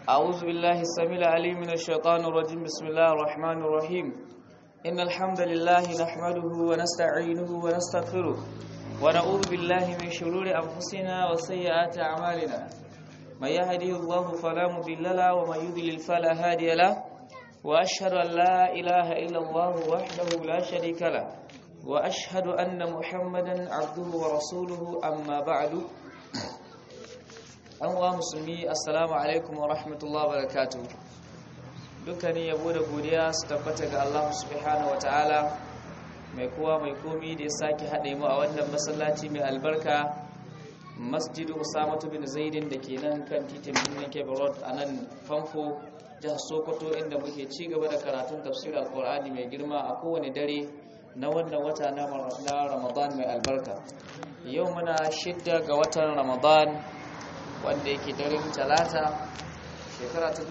أعوذ بالله السميع العليم من الشيطان الرجيم بسم الله الرحمن الرحيم إن الحمد لله نحمده ونستعينه ونستغفره ونعوذ بالله من شرور أنفسنا وسيئات أعمالنا من يهده الله فلا مضل له ومن يضلل فلا هادي له وأشهد أن لا إله إلا الله وحده لا شريك له وأشهد أن محمدا عبده ورسوله أما بعد an wa musulmi assalamu alaikum wa rahmatullahi wa barakatuh dukkanin yabo da godiya su tabbata ga Allah subhanahu wa ta'ala mai kowa mai komi da ya sake haɗe mu a wannan masallaci mai albarka masjidu usamatu bin zaidin da ke nan kan titin birnin kebe road a nan famfo jihar sokoto inda muke ci gaba da karatun tafsirin alkur'ani mai girma a kowane dare na wannan wata na ramadan mai albarka yau muna shidda ga watan ramadan wanda yake daren talata shekara ta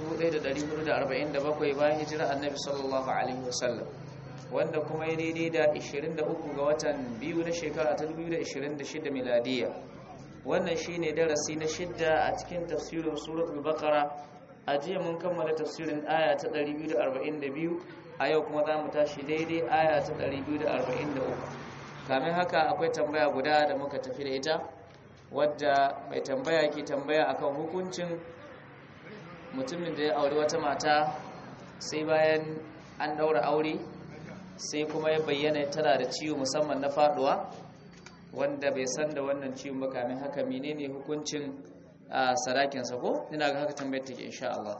1447 bayan hijira annabi sallallahu alaihi wasallam wanda kuma ya daidai da 23 ga watan biyu na shekara ta 2026 miladiya wannan shine darasi na shidda a cikin tafsirin suratul baqara a jiya mun kammala tafsirin aya ta 242 a yau kuma za mu tashi daidai aya ta 243 kamin haka akwai tambaya guda da muka tafi da ita wadda mai tambaya ke tambaya akan hukuncin mutumin da ya auri wata mata sai bayan an daura aure sai kuma ya bayyana tana da ciwo musamman na faduwa wanda bai san da wannan ciwon ba kamin haka menene hukuncin sarakinsa ko ina ga haka tambayar take insha Allah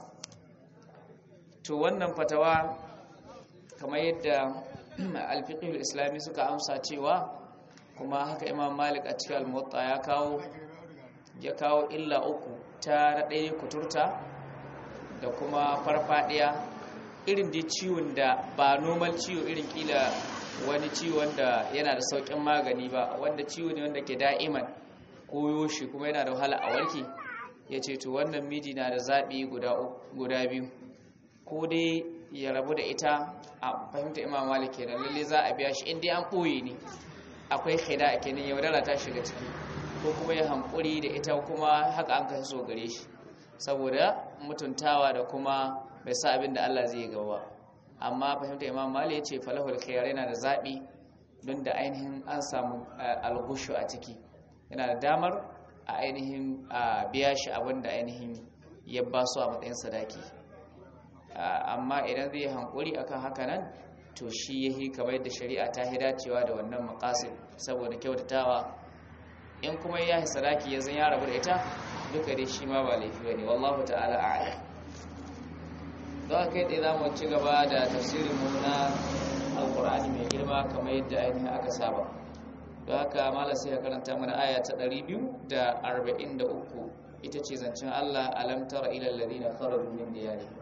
to wannan fatawa kamar yadda alfiqhul islami suka amsa cewa kuma haka imam malik a cikin almuwatta ya kawo ya kawo illa uku ta ɗaya kuturta da kuma farfadiya irin dai ciwon da ba normal ciwo irin kila wani ciwon da yana da sauƙin magani ba wanda ciwo ne wanda ke da'iman koyo shi kuma yana da wahala a warke ya ce to wannan miji na da zaɓi guda biyu ko dai ya rabu da ita a fahimta imam malik kenan lalle za a biya shi inda an ɓoye ne akwai khida a kenan yaudara ta shiga ciki ko kuma ya hankuri da ita kuma haka an kai so gare shi saboda mutuntawa da kuma bai sa abin da Allah zai gaba amma fahimta imam mali ya ce falahul khiyar yana da zaɓi don da ainihin an samu algushu a ciki yana da damar a ainihin biya shi abin da ainihin ya ba su a matsayin sadaki amma idan zai hankuri akan haka nan to shi yahi kamar yadda shari'a ta hi dacewa da wannan maqasid saboda kyautatawa in kuma ya hi sadaki ya zan ya rabu da ita duka dai shi ma ba laifi bane wallahu ta'ala a'lam don kai dai zamu ci gaba da tafsirin mu na alqur'ani mai girma kamar yadda ainihin aka saba don haka malam sai ya karanta mana aya ta 243 ita ce zancen Allah alam tara ila alladhina kharaju min diyarihim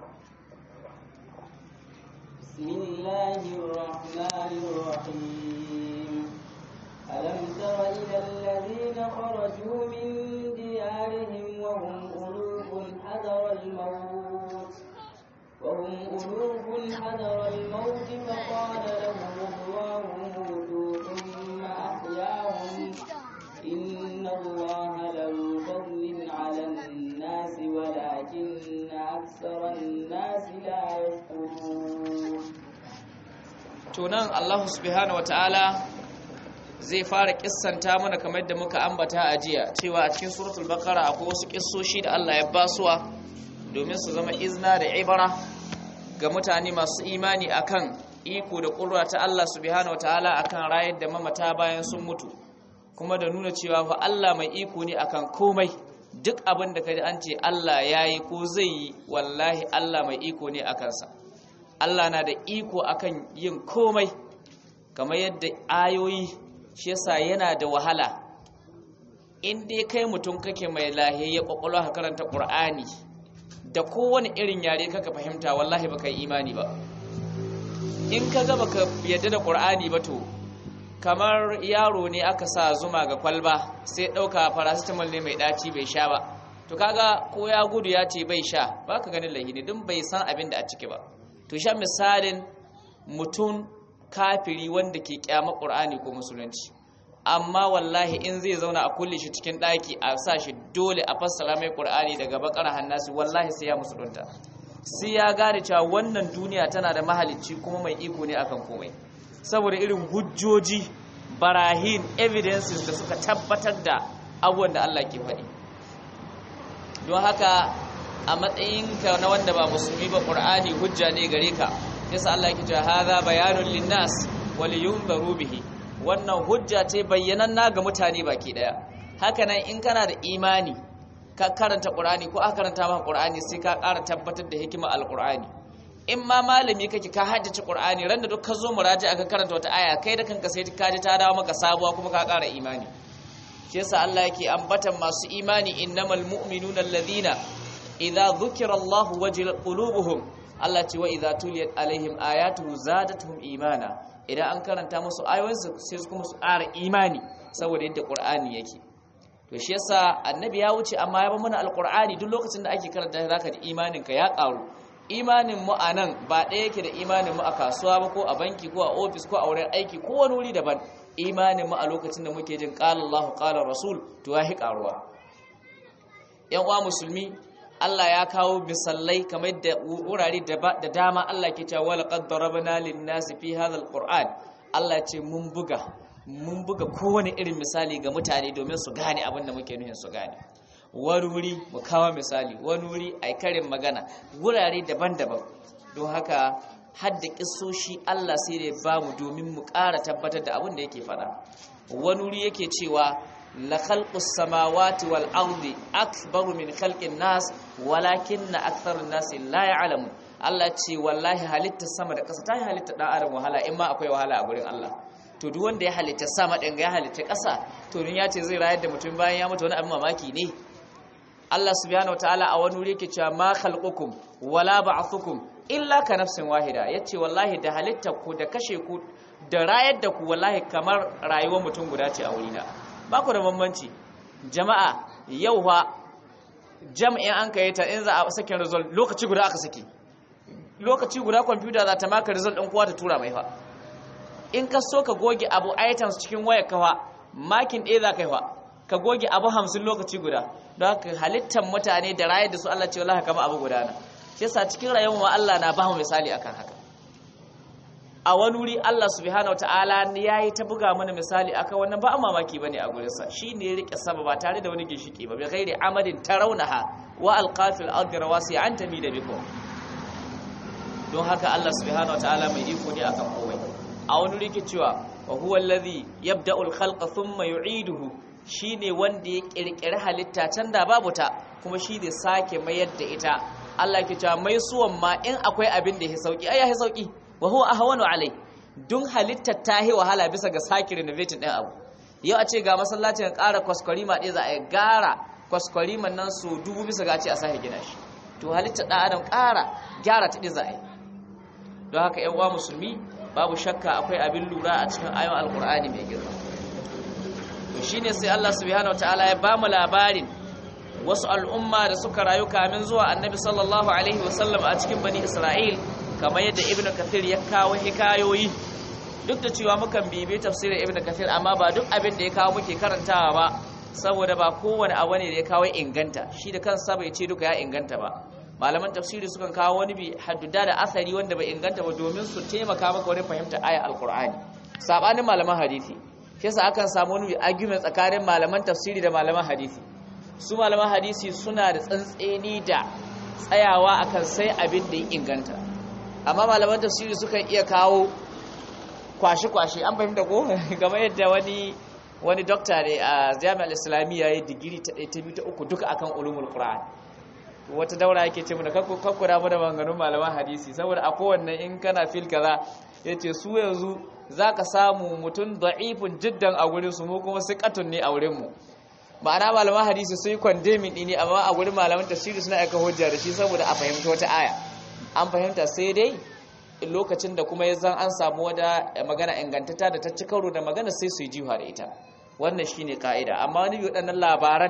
بسم الله الرحمن الرحيم ألم تر إلى الذين خرجوا من ديارهم وهم ألوف حذر الموت وهم ألوف حذر الموت فقال لهم الله موتوا ثم أحياهم إن الله له فضل على الناس ولكن أكثر الناس لا يشكرون tunan Allah subhanahu wataala zai fara kissanta mana kamar yadda muka ambata a jiya cewa a cikin suratul baqara akwai wasu kissoshi da Allah ya basuwa domin su zama izna da ibara ga mutane masu imani akan iko da ƙudura ta Allah subhanahu wataala akan rayar da mamata bayan sun mutu kuma da nuna cewa fa Allah mai iko ne akan komai duk abin da kaji an ce Allah yayi ko zai yi wallahi Allah mai iko ne akan sa Allah na da iko akan yin komai kamar yadda ayoyi shi yasa yana da wahala in dai kai mutum kake mai lahiyayya kwakwalwa ka karanta Qur'ani da kowane irin yare kaka fahimta wallahi baka yi imani ba in ka ga baka yadda da Qur'ani ba to kamar yaro ne aka sa zuma ga kwalba sai dauka paracetamol ne mai daci bai sha ba to kaga ko ya gudu ya ce bai sha baka ganin lahini din bai san abin da a ciki ba to sha misalin mutum kafiri wanda ke kyama ƙur'ani ko musulunci amma wallahi in zai zauna a kulle shi cikin ɗaki a sa shi dole a fassara mai ƙur'ani daga bakar hannasi wallahi sai ya musulunta sai ya gane cewa wannan duniya tana da mahalicci kuma mai iko ne akan komai saboda irin hujjoji barahin evidences da suka tabbatar da abubuwan da Allah ke faɗi don haka a matsayinka na wanda ba musulmi ba ƙur'ani hujja ne gare ka yasa Allah ke cewa hadha bayanun linnas wa liyunzaru bihi wannan hujja ce bayyananna ga mutane baki daya hakanan in kana da imani ka karanta qur'ani ko aka karanta maka qur'ani sai ka ƙara tabbatar da hikimar alqur'ani in ma malami kake ka haddace qur'ani ran da duk ka zo muraji aka karanta wata aya kai da kanka sai ka ji ta dawo maka sabuwa kuma ka ƙara imani shi yasa Allah yake ambatan masu imani innamal mu'minuna alladhina idza dhukira Allah wajilat qulubuhum Allah ce wa idza tuliyat alaihim ayatuhu zadatuhum imana idan an karanta musu ayoyinsu sai su kuma su ƙara imani saboda yadda ƙur'ani yake to shi yasa annabi ya wuce amma ya ba mana alƙur'ani duk lokacin da ake karanta shi zaka ji imanin ka ya ƙaru imanin mu a nan ba ɗaya yake da imanin mu a kasuwa ba ko a banki ko a ofis ko a wurin aiki ko wani wuri daban imanin mu a lokacin da muke jin qala Allahu qala Rasul to ya hi ƙaruwa yan uwa musulmi Allah ya kawo misallai kamar da wurare da dama Allah ke cewa wala qad darabna lin-nasi fi hadha al-Qur'an Allah ce mun buga mun buga kowane irin misali ga mutane domin su gane abin da muke nuhin su gane wani wuri mu kawo misali wani wuri ai karin magana wurare daban-daban don haka hadda kissoshi Allah sai da ya bamu domin mu ƙara tabbatar da abin da yake faɗa wani wuri yake cewa la khalqus samawati wal ardi akbaru min khalqin nas walakinna aktharun nas la ya'lamun Allah ce wallahi halitta sama da ƙasa ta yi halitta dan adam wahala in ma akwai wahala a gurin Allah to duk wanda ya halitta sama din ya halitta ƙasa to dun ya ce zai rayar da mutum bayan ya mutu wani abin mamaki ne Allah subhanahu wataala a wani wuri yake cewa ma khalqukum wala ba'thukum illa ka nafsin wahida yace wallahi da halitta ku da kashe ku da rayar da ku wallahi kamar rayuwar mutum guda ce a wurina ba ku da bambanci jama'a yau fa jam'in an kai ta in za a sakin result lokaci guda aka saki lokaci guda kwamfuta za ta maka result ɗin kowa ta tura mai fa in ka so ka goge abu items cikin wayar kafa makin ɗaya za ka yi fa ka goge abu hamsin lokaci guda don haka halittar mutane da rayar da su Allah ce wallahi kama abu guda na shi yasa cikin rayuwar ma Allah na ba mu misali akan haka a wani wuri Allah subhanahu wataala ya yi ta buga mana misali akan wannan ba mamaki bane a gurinsa shi ne ya rike sama ba tare da wani ginshiki ba bi ghairi amadin tarawnaha wa alqafil ardi rawasi an tamida bikum don haka Allah subhanahu wataala mai iko ne akan komai a wani wuri ke cewa wa huwa alladhi yabda'u al-khalqa thumma yu'iduhu shine wanda ya kirkiri halitta can da babu ta kuma shi zai sake mayar da ita Allah ke cewa mai suwan ma in akwai abin da ya sauki ai ya sauki wa huwa ahwanu alai dun halittar ta yi wahala bisa ga sake renovating din abu yau a ce ga masallacin ƙara kwaskwarima ɗaya za a yi gara kwaskwariman nan su dubu bisa ga ce a sake gina shi to halittar ɗan adam ƙara gyara ta ɗaya za a yi don haka yan uwa musulmi babu shakka akwai abin lura a cikin ayon alkur'ani mai girma to shine sai Allah subhanahu wataala ya bamu labarin wasu al'umma da suka rayu kamin zuwa annabi sallallahu alaihi wasallam a cikin bani isra'il kamar yadda ibnu kathir ya kawo hikayoyi duk da cewa mukan bibi tafsirin ibnu kathir amma ba duk abin da ya kawo muke karantawa ba saboda ba kowane abu ne da ya kawo inganta shi da kansa bai ce duka ya inganta ba malaman tafsiri sukan kawo wani bi hadduda da asari wanda bai inganta ba domin su taimaka maka wani fahimta aya alqur'ani sabanin malaman hadisi shi yasa akan samu wani argument tsakanin malaman tafsiri da malaman hadisi su malaman hadisi suna da tsantseni da tsayawa akan sai abin da ya inganta amma malaman tafsiri sukan iya kawo kwashe-kwashe an fahimta ko kamar yadda wani wani dokta ne a jami'ar islamiyya ya digiri ta ɗaya ta biyu ta uku duka akan ulumul qur'an wata daura yake ce mana kakkura mu da maganganun malaman hadisi saboda a kowanne in kana fil kaza yace su yanzu zaka samu mutum da'ifun jiddan a gurin su mu kuma siqatun ne a wurin mu ma'ana malaman hadisi su yi condemning ne amma a gurin malaman tafsiri suna aika hujja da shi saboda a fahimta wata aya an fahimta sai dai lokacin da kuma ya zan an samu wata magana ingantata da ta ci karo da magana sai su yi jiwa da ita wannan shine ka'ida amma wani bi waɗannan labaran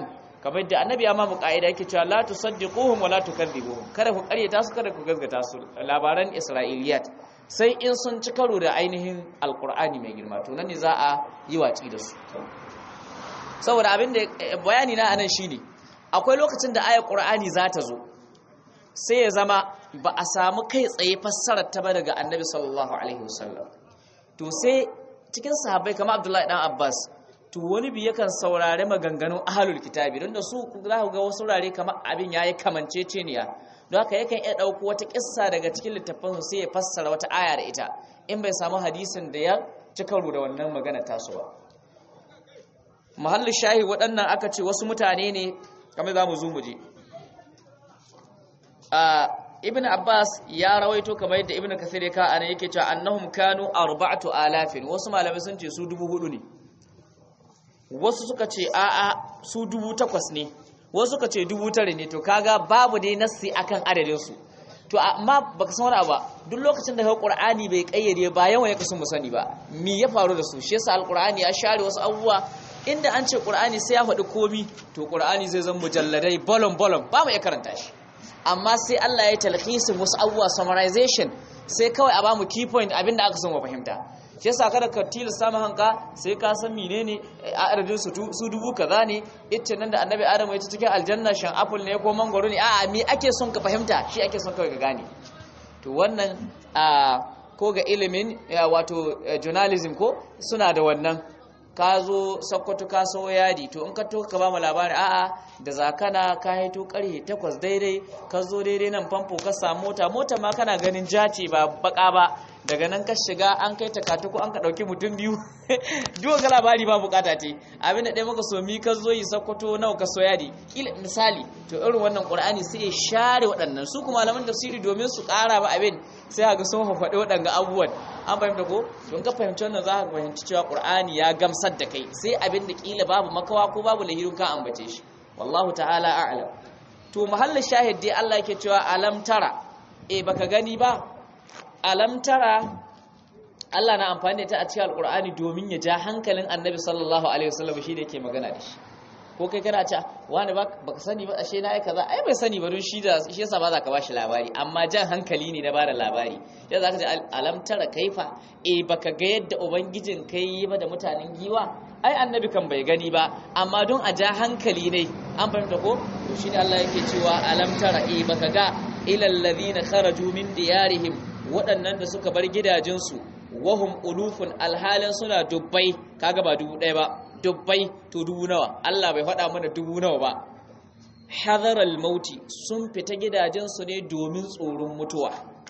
kamar yadda annabi ya ma mu kaida yake cewa la tusaddiquhum wa la tukadzibuhum kada ku karyata su kada ku gaskata su labaran isra'iliyat sai in sun ci karo da ainihin alqur'ani mai girma to nan ne za a yi watsi da su saboda abin da bayani na anan shine akwai lokacin da ayar qur'ani za ta zo sai ya zama ba a samu kai tsaye fassarar ta ba daga annabi sallallahu alaihi wasallam to sai cikin sahabbai kamar abdullahi dan abbas to wani bi yakan saurari maganganun ahalul kitabi don da su za ku ga wasu rare kamar abin yayi kamanceceniya don haka yakan iya ɗauko wata kissa daga cikin littafin sai ya fassara wata aya da ita in bai samu hadisin da ya ci karo da wannan magana tasowa mahallin shahi waɗannan aka ce wasu mutane ne kamar za mu zo mu je ibn abbas ya rawaito kamar yadda ibn kasir ya ka ana yake cewa annahum kanu arba'atu alafin wasu malamai sun ce su dubu hudu ne wasu suka ce a'a su dubu takwas ne wasu suka ce dubu tare ne to kaga babu dai nassi akan adadin su to amma baka san wani ba duk lokacin da ka qur'ani bai kayyade ba yawan ya kasu mu sani ba me ya faru da su shi yasa alqur'ani ya share wasu abubuwa inda an ce qur'ani sai ya faɗi komi to qur'ani zai zama mujalladai bolon bolon ba mu iya karanta shi amma sai Allah ya talhisin wasu abubuwa summarization sai kawai a bamu key point abinda aka son wa fahimta shi yasa kada ka tilasta mu hanka sai ka san menene a adadin su su dubu kaza ne ita nan da annabi adam ya ci cikin aljanna shan apple ne ko mangoro ne a'a me ake son ka fahimta shi ake son kawai ka gane to wannan ko ga ilimin wato journalism ko suna da wannan ka zo sakkwato ka so yadi to in ka to ka ba mu labari a'a da zakana ka haito karhe takwas daidai ka zo daidai nan famfo ka samu mota mota ma kana ganin jace ba baka ba daga nan ka shiga an kai takatuku an ka dauki mutum biyu duwa ga labari ba bukata ce abin da ɗaya maka so mi ka zo yi sakkwato nawa ka so yadi kila misali to irin wannan qur'ani sai ya share waɗannan su kuma malaman tafsiri domin su ƙara ba abin sai ga sun faɗi waɗanga abubuwan an fahimta ko don ka fahimci wannan za ka fahimci cewa qur'ani ya gamsar da kai sai abin da kila babu makawa ko babu lahirun ka ambace shi wallahu ta'ala a'lam to mahallin shahid dai Allah yake cewa alam tara eh baka gani ba alam tara Allah na amfani da ta a cikin alqur'ani domin ya ja hankalin annabi sallallahu alaihi wasallam shi da yake magana da shi ko kai kana ce wani baka sani ba ashe na ai kaza ai bai sani ba don shi da shi yasa ba za ka bashi labari amma jan hankali ne na bada labari ya za ka ce alam tara kaifa eh baka ga yadda ubangijin kai yi ba da mutanen giwa ai annabi kan bai gani ba amma don a ja hankali ne an fahimta ko to shine Allah yake cewa alam tara eh baka ga ilal ladina kharaju min diyarihim waɗannan da suka bar gidajensu wahum ulufun alhalin suna dubbai kaga ba dubu ɗaya ba dubbai to dubu nawa Allah bai faɗa mana dubu nawa ba hadaral mauti sun fita gidajensu ne domin tsoron mutuwa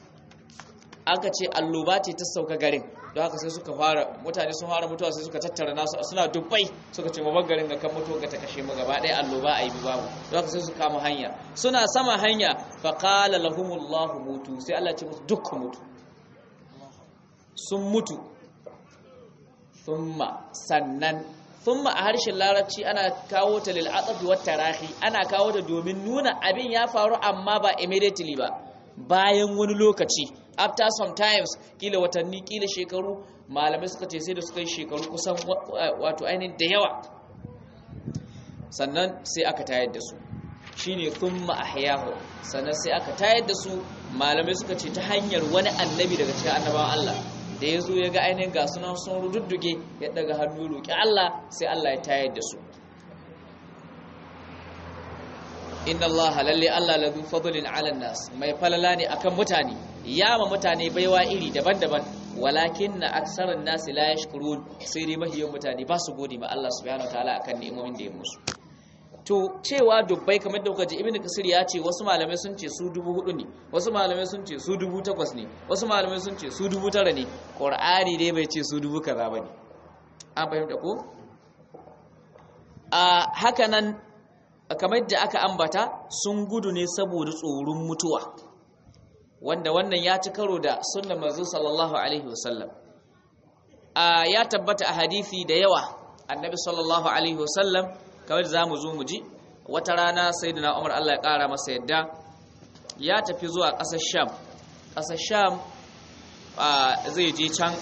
aka ce alloba ce ta sauka garin don haka sai suka fara mutane sun fara mutuwa sai suka tattara nasu suna dubbai suka ce mabar garin ga kan mutuwa ga ta kashe mu gaba ɗaya alloba a yi babu don haka sai su kama hanya suna sama hanya faƙala lahumullahu mutu sai Allah ce musu dukkan mutu sun mutu thumma sannan thumma a harshen larabci ana kawo ta lil atafi wat tarahi ana kawo ta domin nuna abin ya faru amma ba immediately ba bayan wani lokaci after some times kila watanni kila shekaru malamai suka ce sai da suka yi shekaru kusan wato ainihin da yawa sannan sai aka tayar da su shine thumma ahyahu sannan sai aka tayar da su malamai suka ce ta hanyar wani annabi daga cikin annabawan Allah da ya zo ya ga ainihin ga sunan sun rududduge ya daga hannu roƙi Allah sai Allah ya tayar da su inna Allah lalle Allah ladhu fadlin 'ala nas mai falala ne akan mutane yama mutane baiwa iri daban-daban walakinna aktsaran nas la yashkurun sai dai mahiyan mutane ba su gode ma Allah subhanahu wataala akan ni'imomin da ya musu to cewa dubbai kamar da kuka ji ibnu kasir ya ce wasu malamai sun ce su dubu hudu ne wasu malamai sun ce su dubu takwas ne wasu malamai sun ce su dubu tara ne qur'ani dai bai ce su dubu kaza bane an fahimta ko a haka nan kamar da aka ambata sun gudu ne saboda tsoron mutuwa wanda wannan ya ci karo da sunnar manzo sallallahu alaihi wasallam a ya tabbata a hadisi da yawa annabi sallallahu alaihi wasallam kawai za mu zo mu ji wata rana sai da umar Allah ya ƙara masa yadda ya tafi zuwa ƙasar sham ƙasar sham zai je can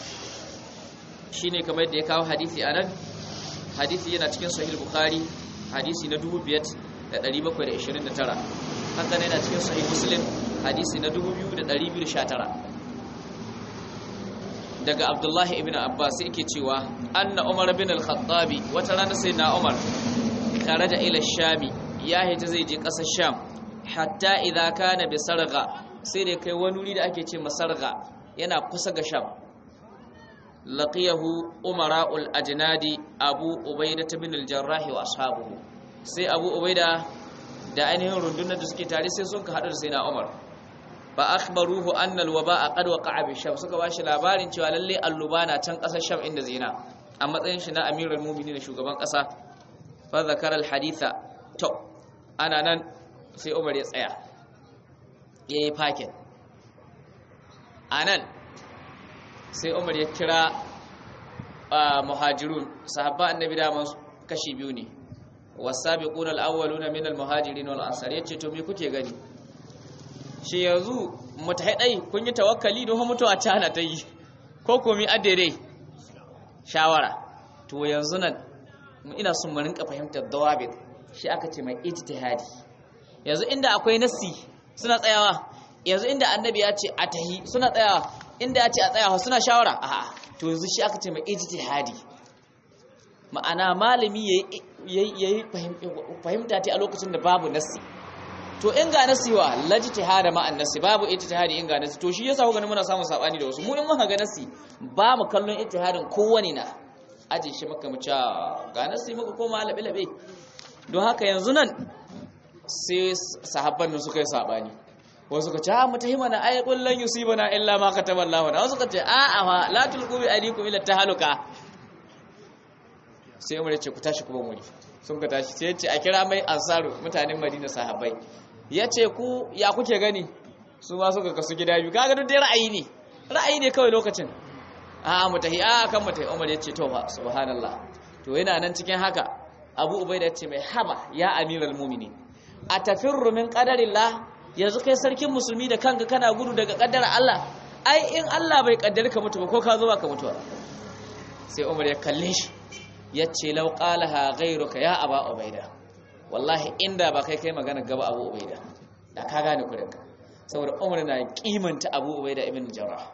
shi ne kamar da ya kawo hadithi a nan hadithi yana cikin sahih bukhari hadisi na 5729 haka ne yana cikin sahih muslim hadisi na 2219 daga abdullahi ibn abbas yake cewa anna umar bin al-khattabi wata rana sai na umar kharaja ila shami ya hita zai je kasar sham hatta idza kana bi sarga sai da kai wani wuri da ake ce masarga yana kusa ga sham laqiyahu umara'ul ajnadi abu ubaida bin al-jarrah wa ashabuhu sai abu ubaida da ainihin rundunar da suke tare sai sun ka hadu da sai na umar ba akhbaruhu anna al-waba'a qad waqa'a bi sham suka bashi labarin cewa lalle alluba na can kasar sham inda zina a matsayin shi na amirul mu'minin shugaban kasa fa zakara al-haditha to ana nan sai umar ya tsaya yayi fakin anan sai umar ya kira muhajirun sahabba annabi da kashi biyu ne wasabiquna al-awwaluna min al-muhajirin wal ansar yace to me kuke gani shi yanzu mutahidai kun yi tawakkali don mutuwa ta hana ta yi ko komi adere shawara to yanzu nan ina son mu rinka fahimtar dawabit shi aka ce mai ijtihadi yanzu inda akwai nasi suna tsayawa yanzu inda annabi ya ce a tahi suna tsayawa inda ya ce a tsayawa suna shawara a'a to yanzu shi aka ce mai ijtihadi ma'ana malami yayi fahimta ta a lokacin da babu nasi to in ga nasi wa lajtihada ma annasi babu ijtihadi in ga nasi to shi yasa kuka muna samun sabani da wasu mu in muka ga nasi ba mu kallon ijtihadin kowani na aje shi maka mu ca ga nasi muka koma labe labe don haka yanzu nan sai sahabban nan suka yi sabani wasu ka ce ha mutahima na ay qul lan yusibana illa ma kataballahu na wasu ka ce a a fa la tulqu bi alikum ila tahaluka sai umar ya ce ku tashi kuma muri sun ka tashi sai ya ce a kira mai ansaru mutanen madina sahabbai ya ce ku ya kuke gani su ma suka kasu gida biyu kaga duk dai ra'ayi ne ra'ayi ne kawai lokacin a mutahi a kan mutahi umar ya ce to fa subhanallah to yana nan cikin haka abu ubaida ya ce mai haba ya amiral mu'minin a tafirru min qadarillah yanzu kai sarkin musulmi da kanka kana gudu daga kaddara Allah ai in Allah bai kaddare ka mutu ba ko ka zo ba ka mutuwa sai umar ya kalle shi ya ce lau qalaha ghayruka ya aba ubaida wallahi inda ba kai kai magana gaba abu ubaida da ka gane kurinka saboda umar na kimanta abu ubaida ibn jarrah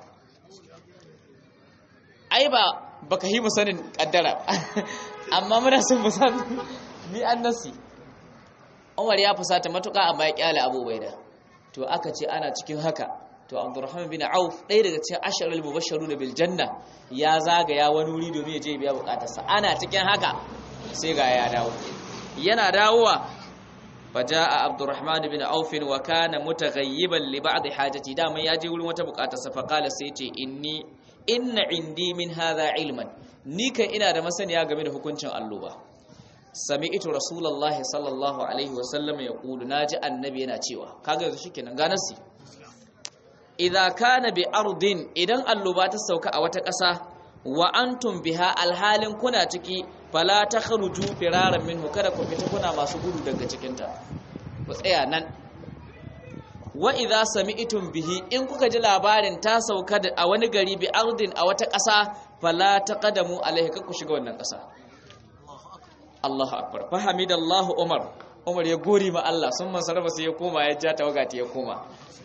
ai ba baka yi mu sanin kaddara amma muna son mu san ni annasi umar ya fusata matuka amma ya kyale abu ubaida to aka ce ana cikin haka to abdurrahman bin auf ɗaya daga cikin asharul mubashsharuna bil janna ya zagaya wani wuri domin ya je biya bukatarsa ana cikin haka sai ga ya dawo yana dawowa faja'a abdurrahman bin auf wa kana mutaghayyiban li ba'd hajati da mai yaje wurin wata bukatarsa fa qala sai ce inni inna indi min hadha ilman ni kan ina da masaniya game da hukuncin alluba sami'tu rasulullahi sallallahu alaihi wa sallam yaqulu naji annabi yana cewa kaga yanzu shikenan ga nasi idza kana bi ardin idan alluba ta sauka a wata ƙasa wa antum biha alhalin kuna ciki fala takhruju firaran minhu kada ku fita kuna masu gudu daga cikin ta ku tsaya nan wa idza sami'tum bihi in kuka ji labarin ta sauka a wani gari bi ardin a wata ƙasa fala taqadamu alaihi ku shiga wannan ƙasa Allahu akbar fahamidallahu umar umar ya gori ma Allah sun masarrafa sai ya koma ya ja tawagati ya koma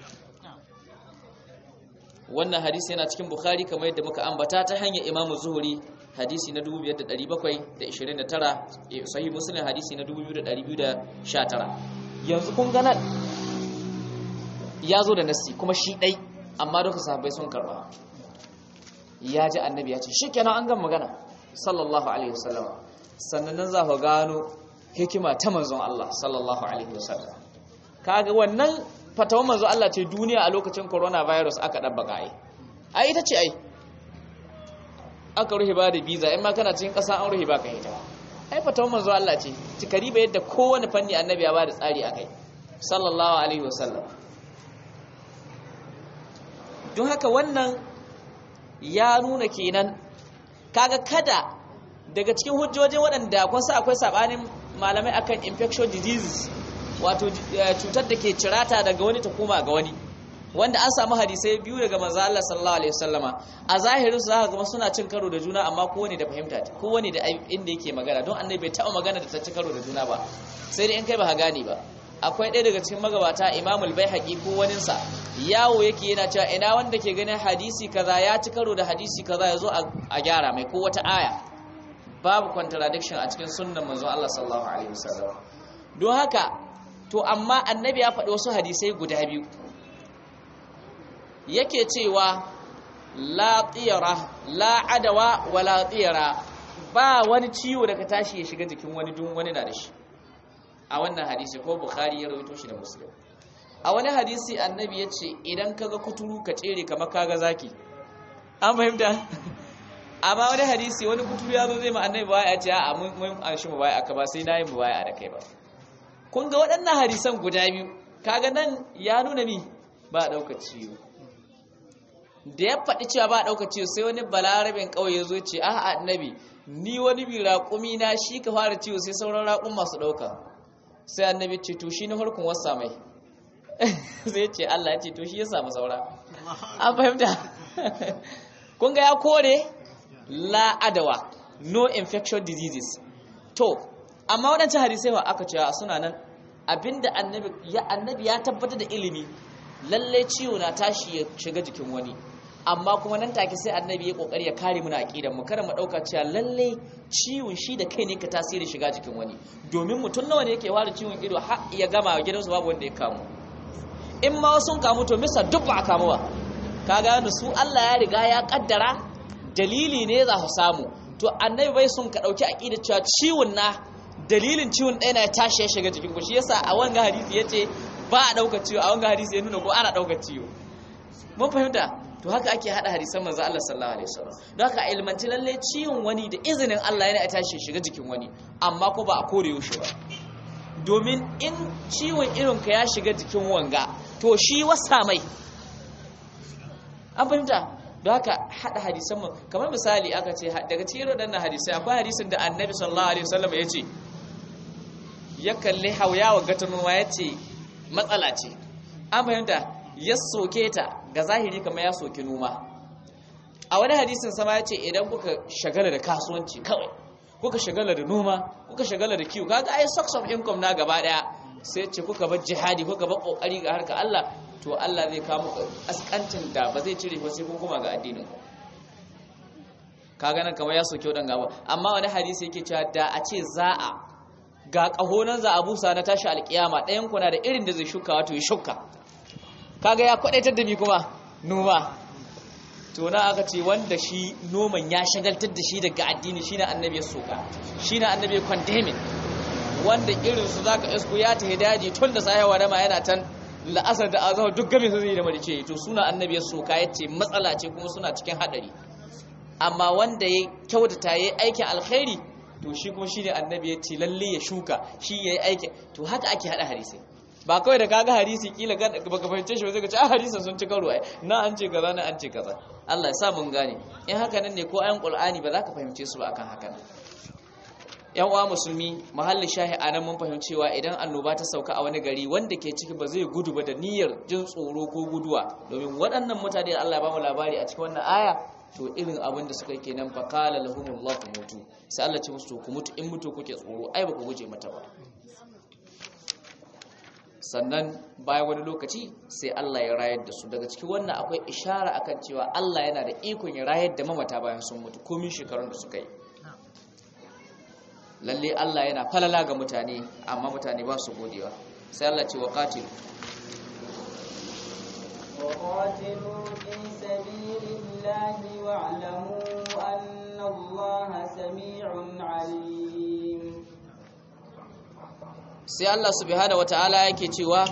wannan hadisi yana cikin bukhari kamar yadda muka ambata ta hanyar imamu zuhuri hadisi na 2729 sahih muslim hadisi na 2219 yanzu kun ga nan ya zo da nasi kuma shi dai amma duka sahabbai sun karba ya ji annabi ya ce shikenan an gan magana sallallahu alaihi wasallam sannan nan za ku gano hikima ta manzon Allah sallallahu alaihi wasallam kaga wannan fatawan manzo Allah ce duniya a lokacin coronavirus aka dabbaka ai ai ita ce ai aka ruhe ba da visa in ma kana cikin ƙasa an ruhe ba ka hita ai fatawan manzo Allah ce cikari ba yadda kowane fanni annabi ya ba da tsari akai sallallahu alaihi wasallam don haka wannan ya nuna kenan kaga kada daga cikin hujjojin waɗanda kun sa akwai sabanin malamai akan infection diseases wato cutar da ke cirata daga wani ta koma ga wani wanda an samu hadisai biyu daga manzo Allah sallallahu alaihi wasallama a zahirin su zaka ga suna cin karo da juna amma kowane da fahimta kowane da inda yake magana don annabi bai taɓa magana da ta ci karo da juna ba sai dai in kai ba ka gane ba akwai ɗaya daga cikin magabata imamul baihaqi ko waninsa yawo yake yana cewa ina wanda ke ganin hadisi kaza ya ci karo da hadisi kaza ya zo a gyara mai ko wata aya babu contradiction a cikin sunnan manzon Allah sallallahu alaihi wasallam don haka to amma annabi ya faɗi wasu hadisai guda biyu yake cewa la tiyara la adawa wa la tiyara ba wani ciwo daga tashi ya shiga jikin wani dun wani na da shi a wannan hadisi ko bukhari ya rawaito shi da muslim a wani hadisi annabi ya ce idan kaga kuturu ka tsere kamar kaga zaki an fahimta amma wani hadisi wani kuturu ya zo zai ma annabi baya ya ce a mun an shi mu baya aka ba sai na yi mu baya da kai ba kun ga waɗannan hadisan guda biyu kaga nan ya nuna mi ba a ɗaukar ciwo da ya faɗi cewa ba a ɗaukar ciwo sai wani balarabin ƙauye ya zo ce a annabi ni wani bi raƙumi na shi ka fara ciwo sai sauran raƙun masu ɗauka sai annabi ce to shi na harkun wasa mai sai ce Allah ya ce to shi ya samu saura an fahimta kun ga ya kore la adawa no infection diseases to amma waɗancan hadisai wa aka cewa suna nan abinda annabi ya annabi ya tabbatar da ilimi lalle ciwo na tashi ya shiga jikin wani amma kuma nan take sai annabi ya kokari ya kare mu na aqidan mu kada mu dauka cewa lalle ciwon shi da kai ne ka tasiri shiga jikin wani domin mutum nawa ne yake ware ciwon ido har ya gama gidansu babu wanda ya kamu in ma sun kamu to misa duk ba a kamu ba ka gano su Allah ya riga ya kaddara dalili ne za su samu to annabi bai sun ka dauki aqida cewa ciwon na dalilin ciwon ɗaya na ya tashi ya shiga jikin ku shi yasa a wanga hadisi yace ba a dauka ciwo a wanga hadisi ya nuna ko ana dauka ciwo mun fahimta to haka ake hada hadisan manzo Allah sallallahu alaihi wasallam don haka ilmanci lalle ciwon wani da izinin Allah yana ya tashi ya shiga jikin wani amma ko ba a kore yaushe ba domin in ciwon irin ka ya shiga jikin wanga to shi wasa mai an fahimta don haka hada hadisan mu kamar misali aka ce daga cikin waɗannan hadisai akwai hadisin da annabi sallallahu alaihi wasallam ya ce ya kalli hauyawa gatanuma ya ce matsala ce an fahimta ya soke ta ga zahiri kamar ya soke noma a wani hadisin sama ya ce idan kuka shagala da kasuwanci kawai kuka shagala da noma kuka shagala da kiwo kaga ai source of income na gaba daya sai ce kuka bar jihadi kuka bar kokari ga harka Allah to Allah zai kawo muku askancin da ba zai cire ba sai kun kuma ga addinin ku kaga nan kamar ya soke wadan gaba amma wani hadisi yake cewa da a ce za a ga kahonan za a busa na tashi alkiyama ɗayan kuna da irin da zai shuka wato ya shuka kaga ya kwadaitar da mi kuma noma to na aka ce wanda shi noman ya shagaltar da shi daga addini shine annabi ya soka shine annabi condemning wanda irin su zaka isko ya ta daji tun da sahiwa da ma yana tan la'asar da azhar duk game su zai da marice to suna annabi ya soka yace matsala ce kuma suna cikin hadari amma wanda ya kyautata yayi aikin alkhairi to shi kuma shine annabi ya ce lalle ya shuka shi yayi aikin to haka ake hada hadisi ba kawai da kaga hadisi kila baka fahimce shi ba zai ka ce a hadisin sun ci karo ai na an ce kaza na an ce kaza Allah ya sa mun gane in haka nan ne ko ayan Qur'ani ba za ka fahimce su ba akan haka nan yan uwa musulmi mahallin shahi anan mun fahimcewa idan annoba ta sauka a wani gari wanda ke ciki ba zai gudu ba da niyyar jin tsoro ko guduwa domin waɗannan mutane da Allah ya ba mu labari a cikin wannan aya to irin abin da suka yi kenan fa qala lahumullahu mutu sai Allah ce musu to ku mutu in mutu kuke tsoro ai ba ku guje mata ba sannan bayan wani lokaci sai Allah ya rayar da su daga cikin wannan akwai ishara akan cewa Allah yana da ikon ya rayar da mamata bayan sun mutu komin shekarun da suka yi lalle Allah yana falala ga mutane amma mutane ba su godewa sai Allah ce wa qatil وقاتلوا في سبيل الله واعلموا أن الله سميع عليم sai Allah subhanahu wataala yake cewa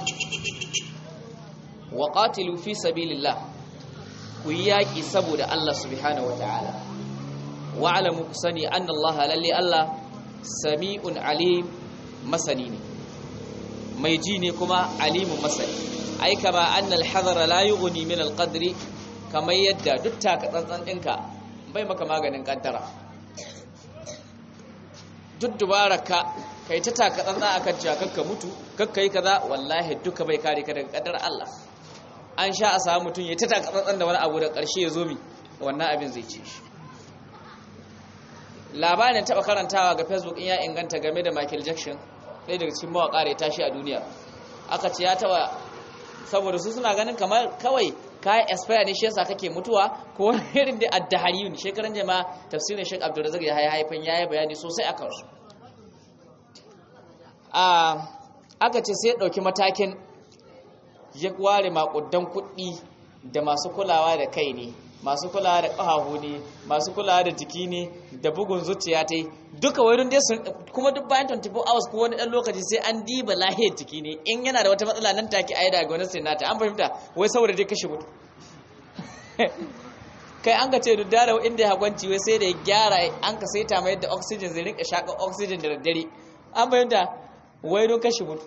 wa qatilu fi sabilillah ku yaki saboda Allah subhanahu wataala wa alamu kusani anna Allah lalle Allah sami'un alim masani ne mai ji ne kuma alimun masani ai kama anna al-hadara la yughni min al-qadri kamar yadda duk taka tsantsan dinka bai maka maganin kaddara duk dubaraka kai ta taka tsantsa akan cewa kakka mutu kakka yi kaza wallahi duka bai kare ka daga kaddar Allah an sha a samu mutum ya ta takatsantsan da wani abu da ƙarshe ya zo mi wannan abin zai ce shi labarin taɓa karantawa ga facebook in ya inganta game da michael jackson ɗaya daga cikin mawaƙa da ya tashi a duniya aka ce ya taɓa saboda su suna ganin kamar kawai kayan expire ne shi yasa kake mutuwa ko wani irin da addahariyun shekaran jama'a tafsirin shek abdulrazak ya haifan ya yi bayani sosai a kansu aka ce sai ya ɗauki matakin ya ware makudan kuɗi da masu kulawa da kai ne masu kulawa da ƙahahu ne masu kulawa da jiki ne da bugun zuciya ta yi duka wani dai sun kuma duk bayan 24 hours ko wani ɗan lokaci sai an diba lahiyar jiki ne in yana da wata matsala nan take a yi daga wani sinata an fahimta wai saboda dai kashe mutu kai an ka ce duk dara inda ya hagwanci wai sai da ya gyara an ka saita mai yadda oxygen zai rinka shaƙa oxygen da daddare an fahimta wai don kashe mutu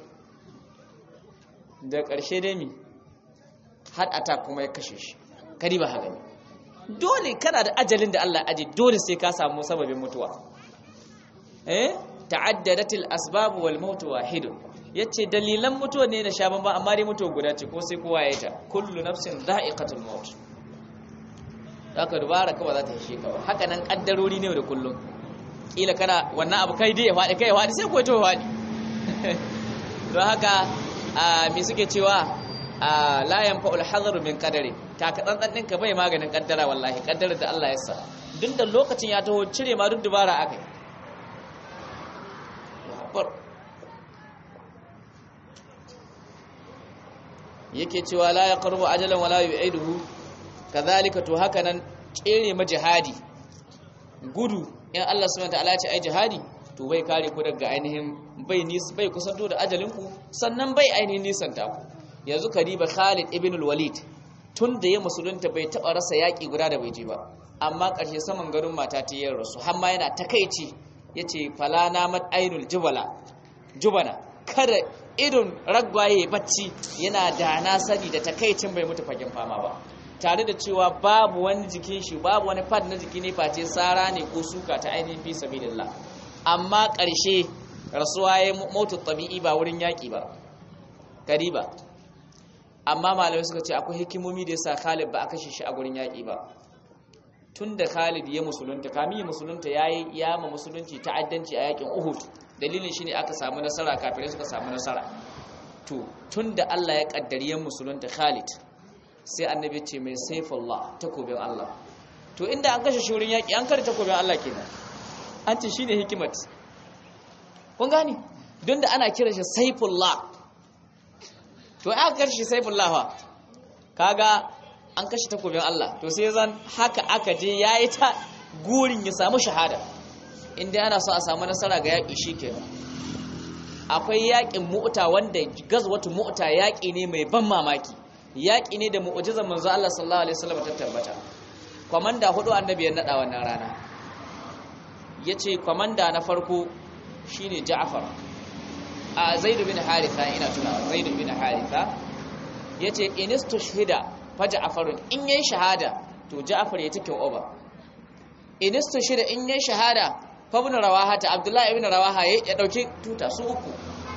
da ƙarshe dai mi har attack kuma ya kashe shi kari ba haka ne dole kana da ajalin da Allah aji dole sai ka samu sababin mutuwa eh ta'addadatil asbab wal maut wahid yace dalilan mutuwa ne na sha ban amma dai mutuwa guda ce ko sai kowa ya ta kullu nafsin dha'iqatul maut haka dubara kawai za ta hishe ka haka nan kaddarori ne da kullum kila kana wannan abu kai dai ya faɗi kai ya faɗi sai ko to faɗi don haka me suke cewa la yanfa'ul hadaru min qadari ta ka dan din ka bai maganin kaddara wallahi kaddarar da Allah ya sa duk da lokacin ya taho cire ma duk dubara akai yake cewa la yaqrubu ajalan wala yu'iduhu kadhalika to haka nan kere ma jihadi gudu in Allah subhanahu wa ta'ala ya ce ai jihadi to bai kare ku daga ainihin bai nis bai kusanto da ajalinku sannan bai ainihin nisanta ku yanzu kariba Khalid ibn al-Walid tun da ya musulunta bai taba rasa yaki guda da bai je ba amma ƙarshe saman garin mata ta yi rasu har ma yana takeici yace fala namat ainul jubala jubana kada idon ragwaye bacci yana da na sani da takeicin bai mutu fagen fama ba tare da cewa babu wani jikin shi babu wani pad na jiki ne face sara ne ko suka ta ainihin fi sabilillah amma ƙarshe rasuwa ya mutu tabi'i ba wurin yaƙi ba kariba amma malamai suka ce akwai hikimomi da yasa Khalid ba a kashe shi a gurin yaƙi ba tunda Khalid ya musulunta kamin ya musulunta yayi ya ma musulunci ta'addanci a yaƙin Uhud dalilin shine aka samu nasara kafirai suka samu nasara to tunda Allah ya kaddari ya musulunta Khalid sai annabi ce mai saifullah takobin Allah to inda an kashe shi wurin yaƙi an kare takobin Allah kenan an ce shine hikimat kun gani don da ana kira shi saifullah to aka kashe saifullah fa kaga an kashe takobin Allah to sai zan haka aka je yayi ta gurin ya samu shahada inda ana so a samu nasara ga yaƙi shikenan akwai yaƙin mu'ta wanda gazwatu mu'ta yaƙi ne mai ban mamaki yaƙi ne da mu'jizar manzo Allah sallallahu alaihi wasallam ta tabbata komanda hudu annabi ya nada wannan rana yace komanda na farko shine Ja'far a Zaid bin Haritha ina tunawa Zaid bin Haritha yace inistushhida fa Ja'far in yayi shahada to Ja'far ya take over inistushhida in yayi shahada fa ibn Rawaha ta Abdullah ibn Rawaha ya dauki tuta su uku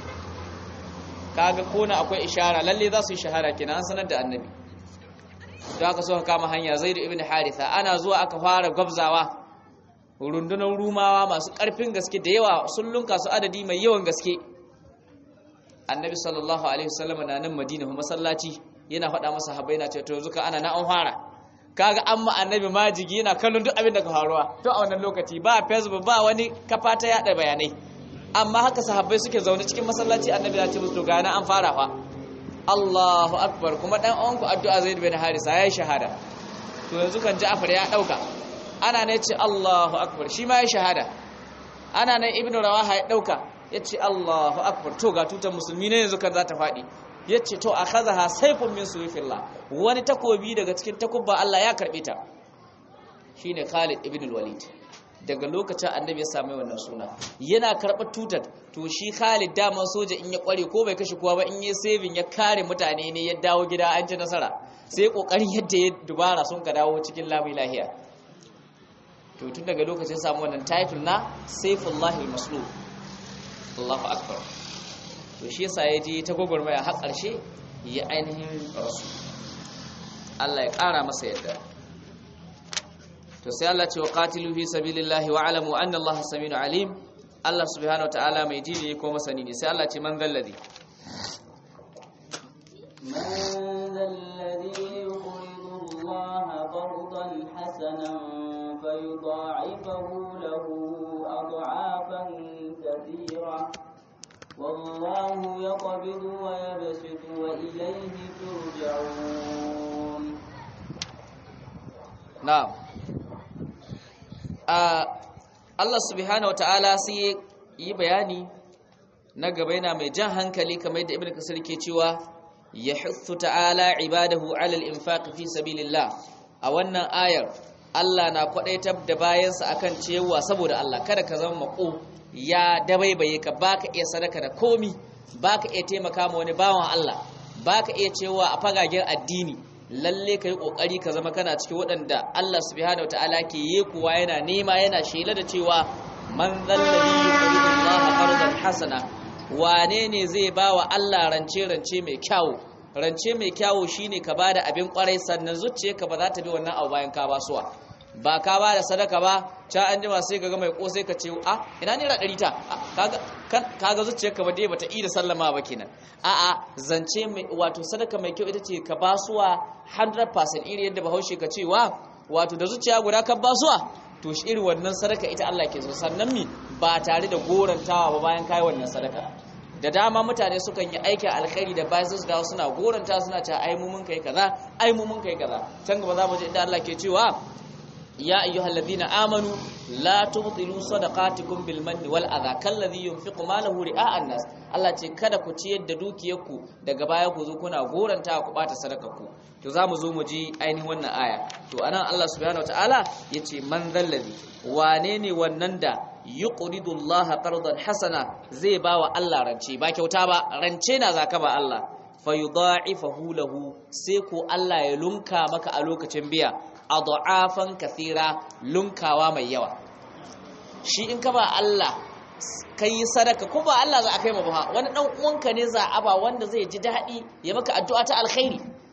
kaga kona akwai ishara lalle za su yi shahada kenan an sanar da annabi da aka so ka kama hanya Zaid ibn Haritha ana zuwa aka fara gwabzawa rundunar rumawa masu ƙarfin gaske da yawa sun lunka su adadi mai yawan gaske annabi sallallahu alaihi wasallam na nan madina kuma masallaci yana faɗa masa habai na ce to zuka ana na an fara kaga an ma annabi majigi yana kallon duk abin da ka faruwa to a wannan lokaci ba facebook ba wani kafa ta yada bayanai amma haka sahabbai suke zaune cikin masallaci annabi ya ce musu to ga an fara fa Allahu akbar kuma dan uwanku addu'a Zaid bin Harisa yayi shahada to yanzu kan Ja'far ya dauka ana ne ce Allahu akbar shi ma ya shahada ana nan ibn rawaha ya dauka yace Allahu akbar to ga tutar musulmi ne yanzu kan za ta fadi yace to akhadha sayfun min suyfillah wani takobi daga cikin takubba Allah ya karbe ta shine Khalid ibn al-Walid daga lokacin annabi ya samu wannan suna yana karɓar tutar to shi Khalid daman soja in ya kware ko bai kashe kowa ba in ya saving ya kare mutane ne ya dawo gida an ci nasara sai kokarin yadda ya dubara sun ka dawo cikin lamu lahiya to tun daga lokacin samu wannan title na Saifullahi al-Maslul Allahu akbar to shi yasa ya je ta gogormaya har ƙarshe ya ainihin rasu Allah ya ƙara masa yadda to sai Allah ce wa qatilu fi sabilillahi wa alamu anna Allah saminu alim Allah subhanahu wa ta'ala mai ji ne ko masani ne sai Allah ce man zalladhi من ذا الذي يقرض الله قرضا حسنا فيضاعفه له أضعافا كثيرة والله يقبض ويبسط وإليه ترجعون na'am a Allah subhanahu wataala sai yi bayani na gaba yana mai jan hankali kamar yadda ibnu kasir ke cewa yahuthu ta'ala ibadahu 'ala al-infaq fi sabilillah a wannan ayar Allah na kwadaitar da bayansa akan cewa saboda Allah kada ka zama mako ya dabaibaye ka baka iya sadaka da komi baka iya taimaka ma wani bawan Allah baka iya cewa a fagagen addini lalle ka yi ƙoƙari ka zama kana cikin waɗanda Allah subhanahu wa ta'ala ke yi kuwa yana nema yana shela da cewa man zallabi yuqridu Allah qardan hasana wane ne zai ba wa Allah rance rance mai kyawu rance mai kyawu shine ka bada abin kwarai sannan zuciyarka ba za ta bi wannan abu bayan ka basuwa ba ka ba da sadaka ba ca an jima sai ka ga mai kosai ka ce a ina naira ɗari ta kaga zuciyarka ba dai bata yi da sallama ba kenan a'a zance mai wato sadaka mai kyau ita ce ka basuwa 100% iri yadda bahaushe ka ce wa wato da zuciya guda ka basuwa to shi iri wannan sadaka ita Allah ke so sannan mi ba tare da gorantawa ba bayan kai wannan sadaka da dama mutane sukan yi aikin alkhairi da bayan su dawo suna goranta suna cewa ai mu mun kai kaza ai mu mun kai kaza can gaba za mu je inda Allah ke cewa يا أيها الذين آمنوا لا تبطلوا صدقاتكم بالمن والأذى كالذي ينفق ماله رئاء الناس Allah ce kada ku ciyar da dukiyarku daga baya ku zo kuna goranta ku bata sadakarku to zamu zo mu ji ainihin wannan aya to anan Allah subhanahu wataala yace man zallazi wane ne wannan da yuqridu Allah qardan hasana zai bawa Allah rance ba kyauta ba rance na zaka ba Allah fayudha'ifahu lahu sai ko Allah ya lunka maka a lokacin biya adha'afan kathira lunkawa mai yawa shi in ka ba Allah kai sadaka ko ba Allah za a kai ma ba wani dan uwanka ne za a ba wanda zai ji dadi ya maka addu'a ta alkhairi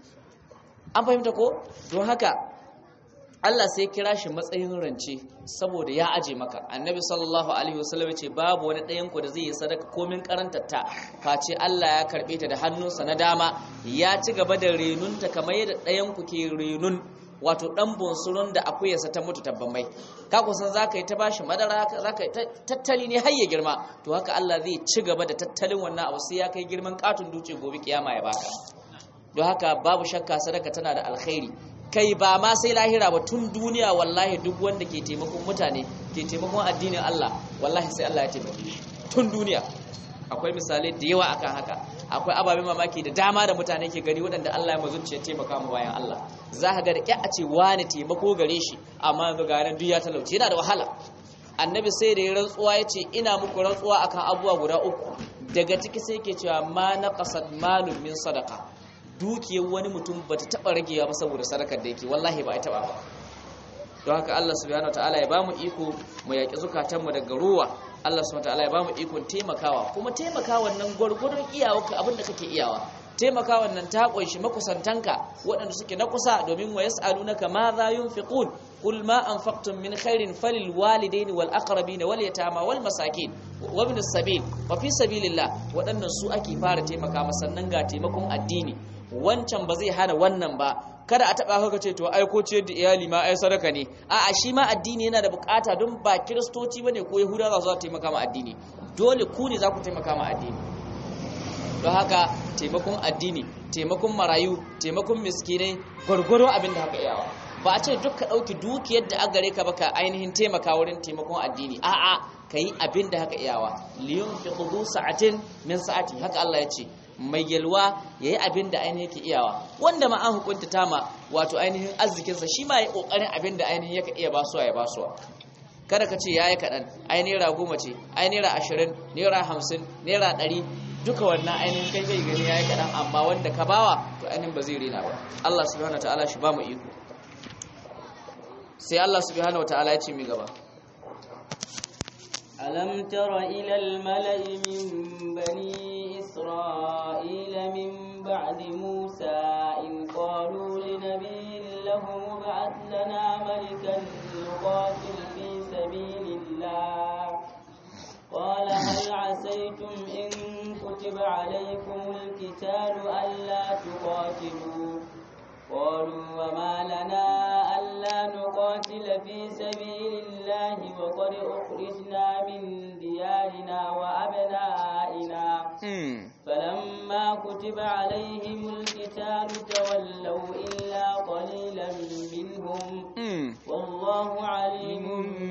an fahimta ko don haka Allah sai kira shi matsayin rance saboda ya aje maka annabi sallallahu alaihi wasallam ce babu wani ɗayan ku da zai yi sadaka komin karantarta face Allah ya karbe ta da hannunsa na dama ya ci gaba da renunta kamar yadda ɗayan ku ke renun wato dan bunsurun da akuyarsa ta mutu tabban mai ka kusan zaka yi ta bashi madara zaka yi tattali ne har ya girma to haka Allah zai ci gaba da tattalin wannan abu sai ya kai girman katun duce gobe kiyama ya baka don haka babu shakka sadaka tana da alkhairi kai ba ma sai lahira ba tun duniya wallahi duk wanda ke taimakon mutane ke taimakon addinin Allah wallahi sai Allah ya taimake shi tun duniya akwai misalai da yawa akan haka akwai ababen mamaki da dama da mutane ke gani waɗanda Allah ya mazuciya taimaka mu bayan Allah za ka ga da ƙya a ce wani taimako gare shi amma yanzu ga nan duk ya talauce yana da wahala annabi sai da ya rantsuwa ya ce ina muku rantsuwa akan abubuwa guda uku daga ciki sai ke cewa ma na qasad malun min sadaka dukiyar wani mutum ba ta taɓa ragewa ba saboda sadakar da yake wallahi ba a taɓa ba don haka Allah subhanahu wataala ya bamu iko mu yaƙi zukatanmu daga ruwa Allah subhanahu wataala ya bamu ikon taimakawa kuma taimakawa nan gwargwadon iyawarka abinda kake iyawa taimakawa nan ta kunshi makusantanka waɗanda suke na kusa domin wa yas'alunaka ma za yunfiqun qul ma anfaqtum min khairin falil walidaini wal aqrabin wal yatama wal masakin wa ibn as-sabil wa fi sabilillah waɗannan su ake fara taimaka sannan ga taimakon addini wancan ba zai hana wannan ba kada a taba haka ce to ai ko ciyar da iyali ma ai sadaka ne a'a shi ma addini yana da bukata don ba kiristoci bane ko yahuda za su taimaka ma addini dole ku ne za ku taimaka ma addini don haka taimakon addini taimakon marayu taimakon miskinai gwargwaro abin da haka iyawa ba a ce duk ka ɗauki dukiyar da agare ka baka ainihin taimaka wurin taimakon addini a'a ka yi abin da haka iyawa liyun fi kudu sa'atin min sa'ati haka Allah ya ce mai yalwa ya yi abin da ainihin yake iyawa wanda ma an hukunta tama wato ainihin arzikinsa shi ma ya ƙoƙarin abin da ainihin yaka iya basuwa ya basuwa kada ka ce ya yi kaɗan ai naira goma ce ai naira ashirin naira hamsin naira ɗari duka wannan ainihin kai kai gani ya yi kaɗan amma wanda ka bawa to ainihin ba zai rena ba Allah subhanahu ta'ala shi ba mu iko sai Allah subhanahu ta'ala ya ce mi gaba ألم تر إلى الملأ من بني إسرائيل من بعد موسى إن قالوا لنبي لهم ابعث لنا ملكا نقاتل في سبيل الله قال هل عسيتم إن كتب عليكم القتال ألا تقاتلوا قالوا وما لنا ألا نقاتل في سبيل الله وقد أخرجنا من ديارنا وأبنائنا فلما كتب عليهم القتال تولوا إلا قليلا منهم والله عليم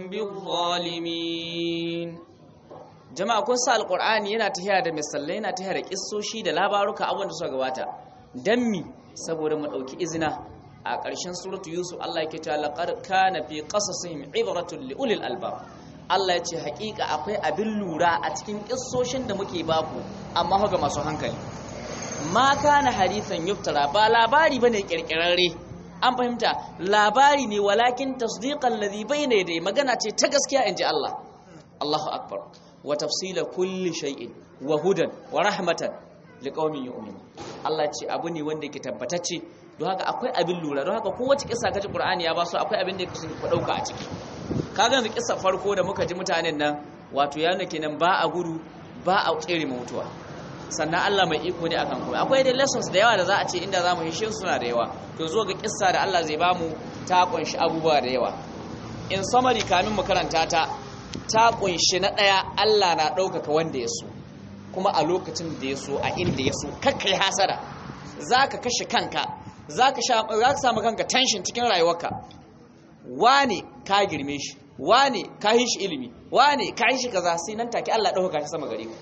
بالظالمين jama'a kun sa alqur'ani yana tahiya da misalai yana tahiya da kissoshi da labaruka abin da suka gabata dan mi saboda mu dauki izina a ƙarshen suratu yusuf Allah yake cewa laqad kana fi qasasihim ibratun li ulil albab Allah ya ce haƙiƙa akwai abin lura a cikin kissoshin da muke baku amma ga masu hankali ma kana hadithan yuftara ba labari bane kirkirarre an fahimta labari ne walakin tasdiqan ladhi bayna yadayhi magana ce ta gaskiya inji Allah Allahu akbar wa tafsila kulli shay'in wa hudan wa rahmatan liqaumin yu'minun Allah ce abu ne wanda yake tabbatacce don haka akwai abin lura don haka kowace kissa kaji Qur'ani ya ba su akwai abin da yake ku dauka a ciki kaga yanzu kissa farko da muka ji mutanen nan wato ya nake nan ba a gudu ba a tsere mutuwa sannan Allah mai iko ne akan komai akwai dai lessons da yawa da za a ce inda zamu hishe suna da yawa to zo ga kissa da Allah zai bamu ta kunshi abubuwa da yawa in summary kamin mu karanta ta ta kunshi na daya Allah na ɗaukaka wanda ya so kuma a lokacin da ya so a inda ya so kakkai hasara zaka kashe kanka zaka sha zaka samu kanka tension cikin rayuwarka wane ka girme shi wane ka yi shi ilimi wane ka yi shi kaza sai nan take Allah ɗaukaka shi sama gare ka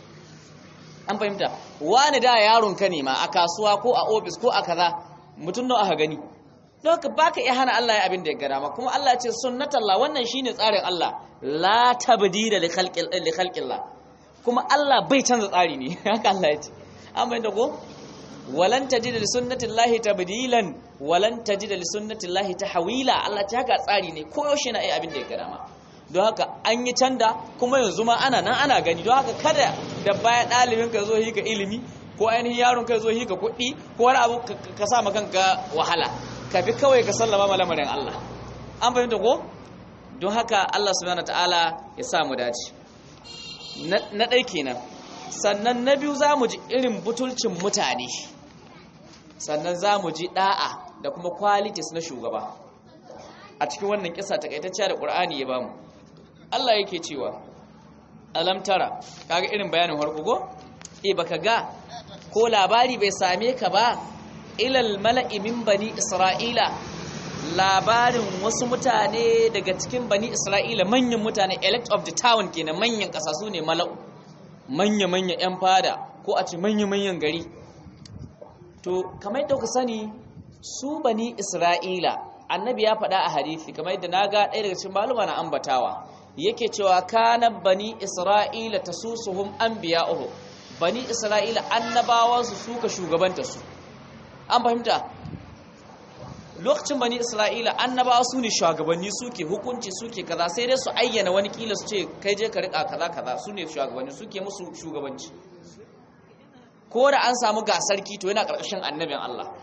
an fahimta wani da yaron ka ne ma a kasuwa ko a ofis ko a kaza mutum nawa aka gani don ka baka iya hana Allah ya abin da ya gada ma kuma Allah ya ce sunnatallah wannan shine tsarin Allah la tabdila li khalqillah kuma Allah bai canza tsari ne haka Allah ya ce an fahimta ko walan tajida li sunnatillahi tabdilan walan tajida li sunnatillahi tahwila Allah ta haka tsari ne ko yaushe na iya abin da ya gada ma don haka an yi canda kuma yanzu ma ana nan ana gani don haka kada da baya ɗalibin ka zo hika ilimi ko ainihin yaron ka zo hika kuɗi ko wani abu ka sa kanka wahala ka bi kawai ka sallama ma lamarin Allah an fahimta ko don haka Allah subhanahu ta'ala ya sa mu dace na ɗai kenan sannan na biyu za mu ji irin butulcin mutane sannan za mu ji ɗa'a da kuma qualities na shugaba a cikin wannan kisa takaitacciya da ƙur'ani ya bamu Allah yake cewa alam tara kaga irin bayanin harko go e baka ga ko labari bai same ka ba ilal mala'i min bani isra'ila labarin wasu mutane daga cikin bani isra'ila manyan mutane elect of the town kenan manyan kasa su ne mala'u manya manya yan fada ko a ce manya manyan gari to kamar yadda ku sani su bani isra'ila annabi ya faɗa a hadisi kamar yadda naga ɗaya daga cikin maluma na ambatawa yake cewa kana bani isra'ila tasusuhum anbiya'uhu bani isra'ila annabawansu suka shugabanta su an fahimta lokacin bani isra'ila annabawa su ne shugabanni suke hukunci suke kaza sai dai su ayyana wani kila su ce kai je ka rika kaza kaza su ne shugabanni suke musu shugabanci ko da an samu gasarki to yana karkashin annabin Allah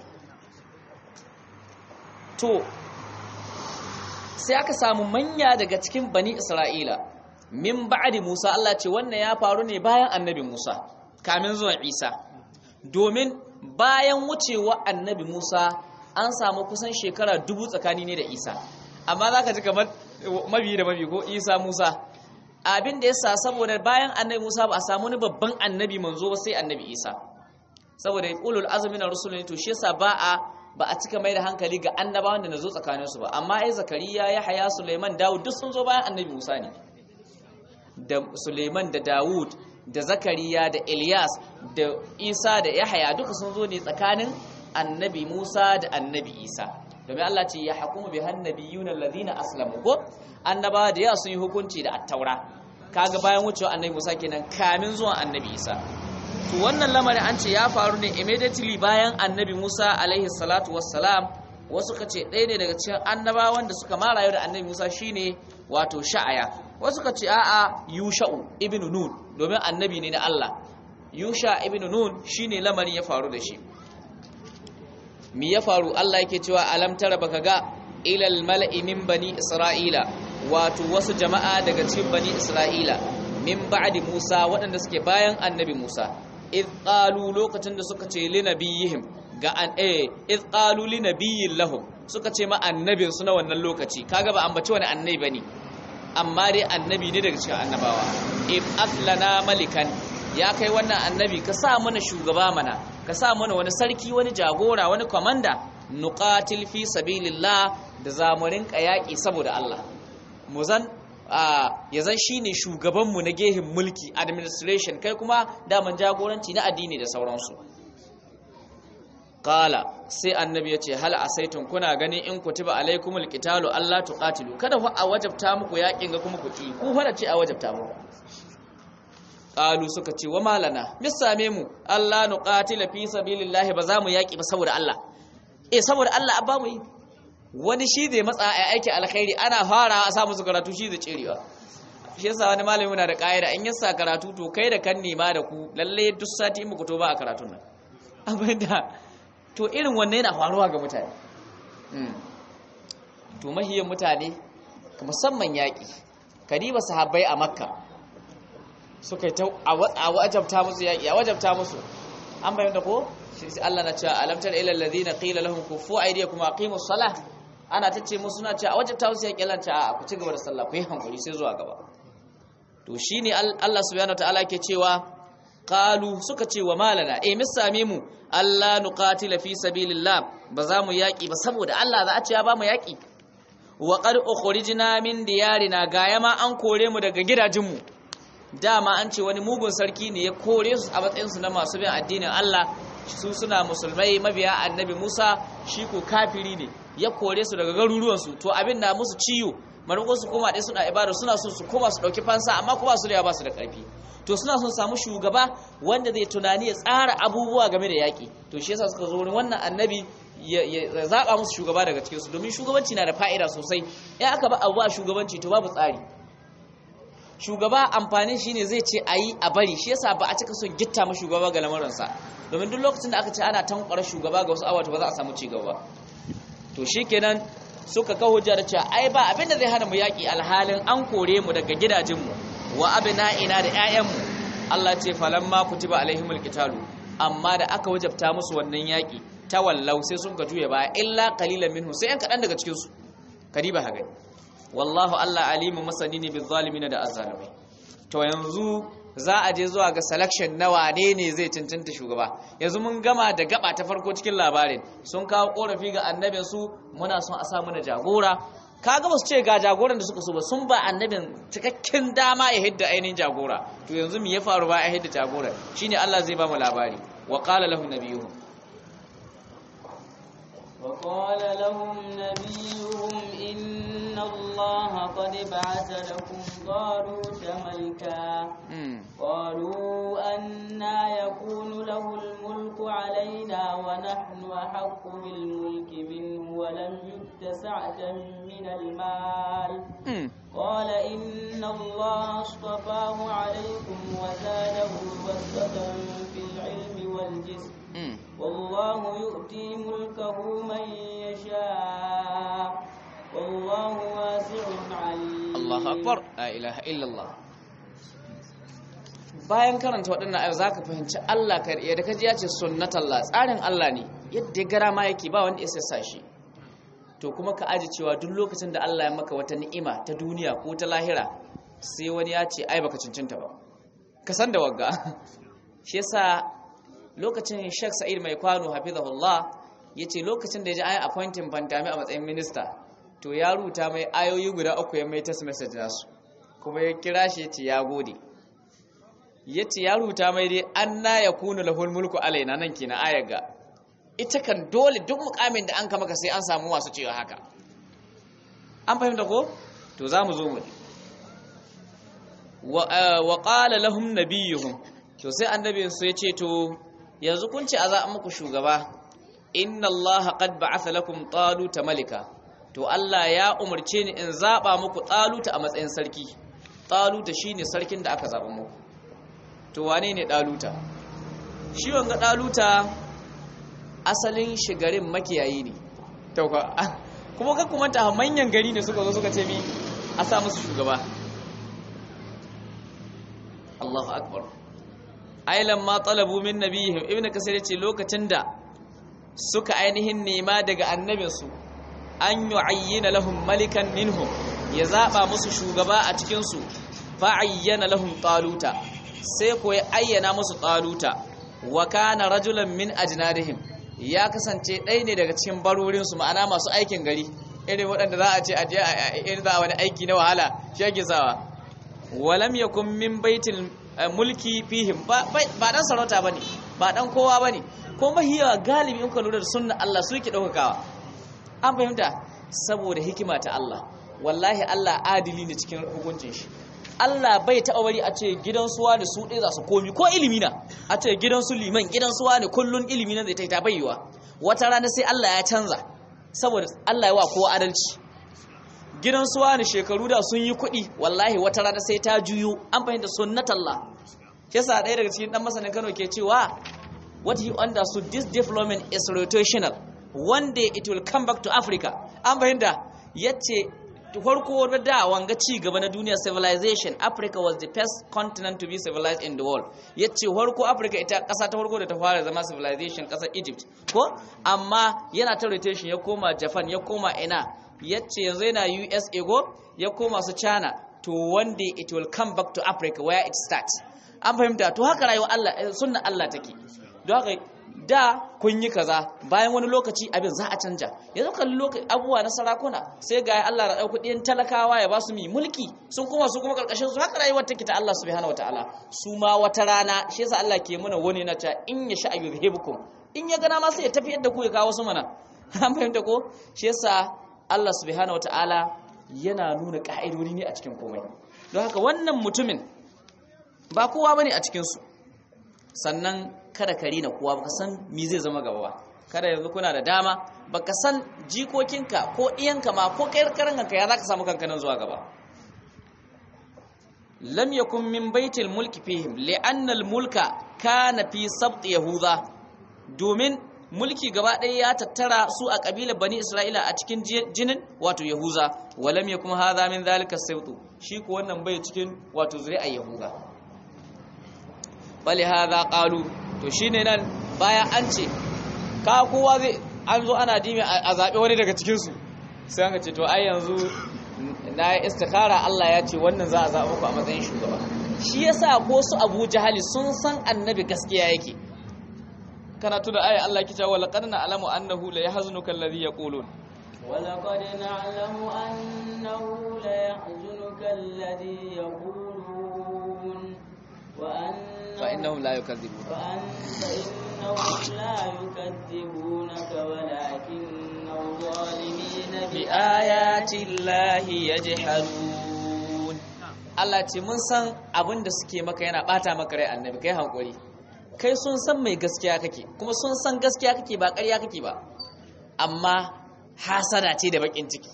to sai aka samu manya daga cikin bani isra'ila min ba'di musa Allah ce wannan ya faru ne bayan annabi musa kamin zuwan isa domin bayan wucewa annabi musa an samu kusan shekara dubu tsakani ne da isa amma za ka ji kamar mabi da mabi ko isa musa abin da ya sa saboda bayan annabi musa ba a samu wani babban annabi manzo ba sai annabi isa saboda ulul azumi na rusulun to shi yasa ba a ba a cika mai da hankali ga annabawan da na zo tsakaninsu ba amma ai zakariya ya haya suleiman dawud duk sun zo bayan annabi musa ne da suleiman da dawud da zakariya da ilyas da isa da yahaya duka sun zo ne tsakanin annabi musa da annabi isa domin allah ce ya hakumu bi hannabiyun alladhina aslamu ko annabawa da yawa sun yi hukunci da attaura kaga bayan wucewa annabi musa kenan kamin zuwan annabi isa to wannan lamarin an ce ya faru ne immediately bayan annabi Musa alaihi salatu wassalam wasu ka ce ɗaya ne daga cikin annabawan da suka mara yau da annabi Musa shine wato sha'aya wasu ka ce a'a yusha'u ibn nun domin annabi ne na Allah yusha ibn nun shine lamarin ya faru da shi mi ya faru Allah yake cewa alam tara baka ga ilal mala'i min bani isra'ila wato wasu jama'a daga cikin bani isra'ila min ba'di Musa waɗanda suke bayan annabi Musa id qalu lokacin da suka ce li nabiyihim ga an eh id qalu li nabiyyin lahum suka ce ma annabin su na wannan lokaci kaga ba ambaci wani annabi bane amma dai annabi ne daga cikin annabawa if aslana malikan ya kai wannan annabi ka sa mana shugaba mana ka sa mana wani sarki wani jagora wani komanda nuqatil fi sabilillah da zamurin kayaki saboda Allah mu zan ya zan shine shugaban mu na gehin mulki administration kai kuma daman jagoranci na addini da sauransu qala sai annabi yace hal asaitum kuna gani in kutiba alaikumul qitalu alla tuqatilu kada ku a wajabta muku yakin ga kuma ku ci ku fara ce a wajabta muku qalu suka ce wa malana mis same mu Allah nuqatila fi sabilillahi ba za mu yaki ba saboda Allah eh saboda Allah abba mu yi wani shi zai matsa a aiki alkhairi ana fara a sa musu karatu shi zai cirewa shi yasa wani malami na da kaida in yasa karatu to kai da kan nema da ku lalle duk sati muku to ba a karatun nan abinda to irin wannan yana faruwa ga mutane to mahiyan mutane musamman yaƙi kadiba sahabbai a makka suka yi ta a wajabta musu yaƙi a wajabta musu an bayan da ko shi sai Allah na cewa alamtar ilal ladina qila lahum kufu aydiyakum aqimus salah ana tace musu na cewa a wajabta musu yaƙi Allah ta a ku ci gaba da sallah ku yi hankali sai zuwa gaba to shine Allah subhanahu wataala ke cewa qalu suka ce wa malana eh mis same mu Allah nuqatila fi sabilillah ba za mu yaki ba saboda Allah za a ce ya ba mu yaki wa qad ukhrijna min diyarina gaya ma an kore mu daga gidajenmu dama an ce wani mugun sarki ne ya kore su a matsayin su na masu bin addinin Allah su suna musulmai mabiya annabi Musa shi ko kafiri ne ya kore su daga garuruwan su to abin na musu ciyo marko su koma dai suna ibada suna so su koma su dauki fansa amma kuma su da ba su da karfi to suna son samu shugaba wanda zai tunani ya tsara abubuwa game da yaƙi to shi yasa suka zo wurin wannan annabi ya zaɓa musu shugaba daga cikin su domin shugabanci na da fa'ida sosai in aka ba abu a shugabanci to babu tsari shugaba amfanin shine zai ce ayi a bari shi yasa ba a cika son gitta ma shugaba ga lamarinsa domin duk lokacin da aka ce ana tankwara shugaba ga wasu awa to ba za a samu cigaba to shikenan suka kawo hujja da cewa ai ba abinda zai hana mu yaƙi alhalin an kore mu daga gidajenmu wa abna'ina da ƴaƴanmu Allah ce falamma kutiba alaihimul qitalu amma da aka wajabta musu wannan yaki tawallau sai sun ka juye baya illa qalilan minhu sai an kadan daga cikin su kadiba haga wallahu Allah alimu masani ne bil zalimin da azzalimai to yanzu za a je zuwa ga selection na wane ne zai cancanta shugaba yanzu mun gama da gaba ta farko cikin labarin sun kawo korafi ga annabin su muna son a sa mana jagora kaga ba su ce ga jagoran da suka so ba sun ba annabin cikakken dama ya hidda ainihin jagora to yanzu me ya faru ba ya hidda jagora shine Allah zai ba mu labari wa qala lahum nabiyuhum wa qala lahum nabiyuhum inna allaha qad ba'atha lakum taluta malika qalu anna yakunu lahu al-mulku alayna wa nahnu ahaqqu bil mulki minhu wa lam yutta sa'atan من المال قال إن الله اصطفاه عليكم وزاده بسطة في العلم والجسم والله يؤتي ملكه من يشاء والله واسع عليم الله أكبر لا إله إلا الله bayan karanta waɗannan ayo zaka fahimci Allah ka da kaji ya ce sunnatallah tsarin Allah ne yadda gara ma yake ba wanda ya sassa shi to kuma ka aji cewa duk lokacin da Allah ya maka wata ni'ima ta duniya ko ta lahira sai wani ya ce ai baka cancanta ba ka san da wagga shi yasa lokacin Sheikh Sa'id Mai Kwano hafizahullah yace lokacin da ya ji ai appointing Bantami a matsayin minista to ya ruta mai ayoyi guda uku ya mai text message nasu kuma ya kira shi yace ya gode yace ya ruta mai dai anna yakunu lahul mulku alaina nan kenan ayar ga ita kan dole duk mukamin da an kama ka sai an samu masu cewa haka an fahimta ko to za mu zo mu wa qala lahum nabiyuhum to sai annabin su yace to yanzu kun ce a za muku shugaba inna allaha qad ba'atha lakum taluta malika to Allah ya umarce ni in zaba muku taluta a matsayin sarki taluta shine sarkin da aka zaba muku to wane ne taluta shi wanga taluta asalin shigarin makiyayi ne tauka kuma kan kuma ta manyan gari ne suka zo suka ce mi a sa musu shugaba Allahu akbar ailan ma talabu min nabihim ibn kasir yace lokacin da suka ainihin nema daga annabinsu an yu'ayyina lahum malikan minhum ya zaba musu shugaba a cikin su fa ayyana lahum taluta sai ko ya ayyana musu taluta wa kana rajulan min ajnadihim ya kasance ɗaya ne daga cikin barorin su ma'ana masu aikin gari irin waɗanda za a ce a je a za wani aiki na wahala shi ake sawa walam yakun min baitil mulki fihim ba dan sarauta bane ba dan kowa bane ko mahiya galibi in ka lura da sunna Allah su yake daukakawa an fahimta saboda hikima ta Allah wallahi Allah adili ne cikin hukuncin shi Allah bai taɓa bari a ce gidan suwa da su ɗaya za su komi ko ilimi na a ce gidan su liman gidan suwa ne kullun ilimi na zai ta ta bayyuwa wata rana sai Allah ya canza saboda Allah ya wa kowa adalci gidan suwa ne shekaru da sun yi kuɗi wallahi wata rana sai ta juyo an fahimta sunnatallah yasa ɗaya daga cikin ɗan masanin Kano ke cewa what he understood this development is rotational one day it will come back to Africa an fahimta yace farko da wanga ci gaba na duniya civilization Africa was the first continent to be civilized in the world yace farko Africa ita ƙasa ta farko da ta fara zama civilization ƙasar Egypt ko amma yana ta rotation ya koma Japan ya koma ina yace yanzu yana USA go ya koma su China to one day it will come back to Africa where it starts an fahimta to haka rayuwa Allah sunna Allah take don haka da kun yi kaza bayan wani lokaci abin za a canja yanzu kan lokaci abubuwa na sarakuna sai ga Allah da dauki ɗiyan talakawa ya ba su mi mulki sun kuma su kuma karkashin su haka rayuwar take ta Allah subhanahu wataala su ma wata rana shi yasa Allah ke mana wani na ta in ya sha yuzhibukum in ya gana ma sai ya tafi yadda ku ya kawo su mana an fahimta ko shi yasa Allah subhanahu wataala yana nuna ka'idodi ne a cikin komai don haka wannan mutumin ba kowa bane a cikin su sannan kada ka rina kowa baka san me zai zama gaba ba kada yanzu kuna da dama baka san jikokinka ko iyanka ma ko kai karan kanka ya zaka samu kanka nan zuwa gaba lam yakun min baitil mulki fihim li'anna al-mulka kana fi sabt yahuda domin mulki gaba ɗaya ya tattara su a ƙabilar bani isra'ila a cikin jinin wato yahuza walam yakun hadha min zalika sabtu shi ko wannan bai cikin wato zuri'a yahuza bali hadha qalu to shine nan bayan an ce ka kowa zai an zo ana dimi a zabe wani daga cikin su sai an ce to ai yanzu na yi istikhara Allah ya ce wannan za a zaɓa ku a matsayin shugaba shi yasa ko su Abu Jahali sun san annabi gaskiya yake kana tuna aya Allah kice wa laqad na'lamu annahu la yahzunuka alladhi yaqulun ولقد نعلم أنه ليحزنك الذي يقولون وأن فإنهم لا يكذبون فأنت إنهم لا يكذبونك ولكن الظالمين بآيات الله يجحدون Allah ce mun san abin da suke maka yana bata maka rai annabi kai hankuri kai sun san mai gaskiya kake kuma sun san gaskiya kake ba ƙarya kake ba amma hasada ce da bakin ciki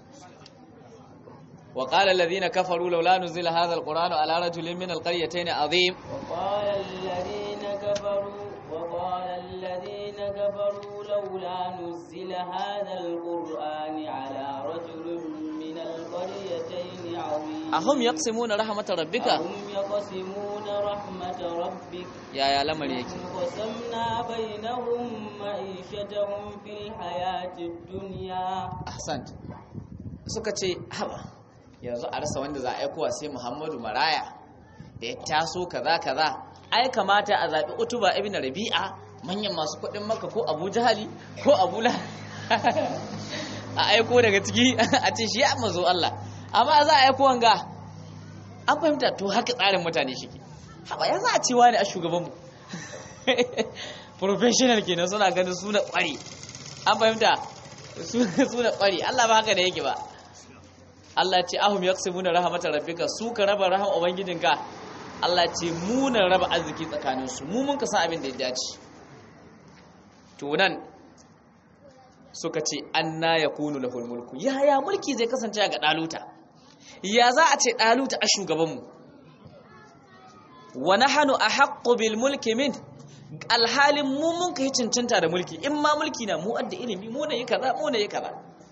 wa qala alladhina kafaru laula nuzila hadha alquranu ala rajulin min alqaryatayn azim وقال الذين كفروا وقال الذين كفروا لولا نزل هذا القرآن على رجل من القريتين عظيم ahum yaqsimuna rahmatar rabbika أهم يقسمون رحمة ربك yaya lamari yake وقسمنا بينهم معيشتهم في الحياة الدنيا ahsant suka ce haba yanzu a rasa wanda za a aikowa sai Muhammadu Maraya da ya taso kaza kaza ai kamata a zabi Utuba ibn Rabi'a manyan masu kuɗin Makka ko Abu Jahali ko Abu La a aiko daga ciki a ce shi ya mazo Allah amma za a aiko wanga an fahimta to haka tsarin mutane shi haba ya za a cewa ne a shugabanmu professional kenan suna ganin suna ƙwari an fahimta suna ƙwari Allah ba haka da yake ba Allah ce ahum yaqsimuna rahmatar rabbika su ka raba rahama ubangijinka Allah ce mu na raba arziki tsakanin su mu mun ka san abin da ya dace to nan suka ce anna yakunu lahul mulku yaya mulki zai kasance ga daluta ya za a ce daluta a shugaban mu wa nahnu ahaqqu bil mulki min alhalin mu mun kai cancanta da mulki in ma mulki na mu adda ilimi mu ne yi kaza mu ne yi kaza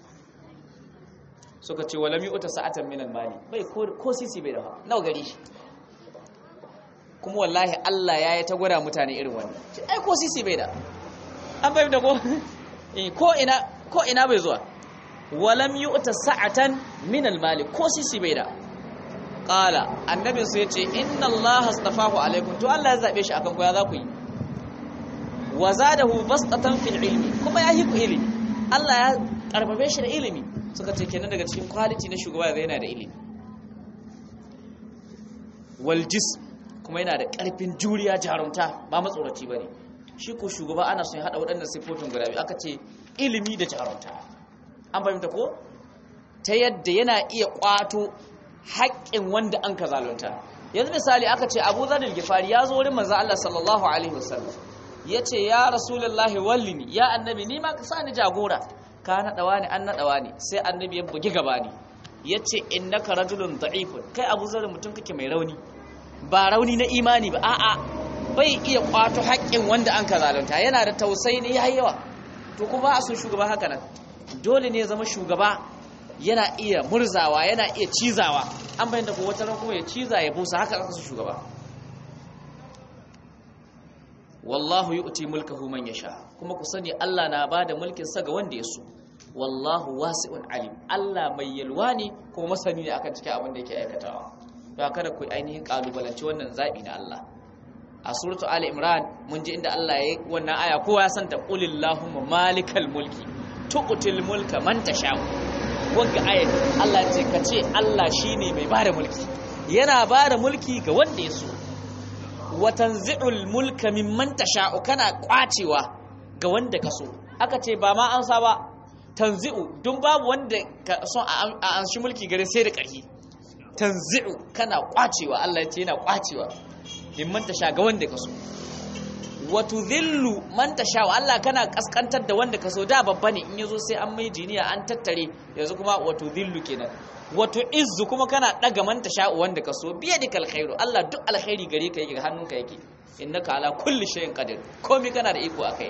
suka ce walam yu'ta sa'atan min al-mali bai ko sisi bai da nawa gari shi kuma wallahi Allah ya yi ta gwada mutane irin wannan ai ko sisi bai da an bai da ko ko ina ko ina bai zuwa walam yu'ta sa'atan min al-mali ko sisi bai da qala annabin sai yace inna allaha astafahu alaikum to Allah ya zabe shi akan ku ya za ku yi wa zadahu bastatan fil ilmi kuma ya hiku ilimi Allah ya karbabe shi da ilimi suka ce kenan daga cikin quality na shugaba yana da ilimi wal jism kuma yana da karfin juriya jarumta ba matsoraci bane shi ko shugaba ana son ya hada waɗannan sifofin guda biyu aka ce ilimi da jarumta an fahimta ko ta yadda yana iya kwato haƙƙin wanda an ka zalunta yanzu misali aka ce abu zarar gifari ya zo wurin manzan Allah sallallahu alaihi wasallam ya ce ya rasulullahi wallini ya annabi ni ma ka sa ni jagora ka naɗawa ne an naɗawa ne sai annabi ya bugi gaba ne ya ce innaka rajulun da'ifun kai abu zarar mutum kake mai rauni ba rauni na imani ba a'a bai iya kwato haƙƙin wanda an ka zalunta yana da tausayi ne yayi yawa to kuma a sun shugaba haka nan dole ne ya zama shugaba yana iya murzawa yana iya cizawa an bayyana ko wata ran kuma ya ciza ya busa haka aka su shugaba wallahu yu'ti mulkahu man yasha kuma ku sani Allah na bada mulkin sa ga wanda ya so wallahu wasi'un alim Allah mai yalwa ne kuma masani ne akan cikin abin da yake aikatawa don kada ku ainihin kalubalanci wannan zabi na Allah a suratu ali imran mun ji inda Allah ya yi wannan aya kowa ya santa qulillahumma malikal mulki tuqtil mulka man tasha wanga ayat Allah ce ka ce Allah shine mai bada mulki yana bada mulki ga wanda ya so wa tanzi'ul mulka mimman tasha'u kana kwacewa ga wanda ka so aka ce ba ma an sa ba tanzi'u dun babu wanda ka so a an shi mulki gare sai da ƙarfi tanzi'u kana kwacewa Allah ya ce yana kwacewa mimman tasha ga wanda ka so wa tudhillu man tasha Allah kana kaskantar da wanda ka so da babba ne in yazo sai an mai jiniya an tattare yanzu kuma wa tudhillu kenan wa tu'izzu kuma kana daga man tasha wanda ka so biyadikal khairu Allah duk alkhairi gare ka yake hannunka yake innaka ala kulli shay'in qadir komai kana da iko akai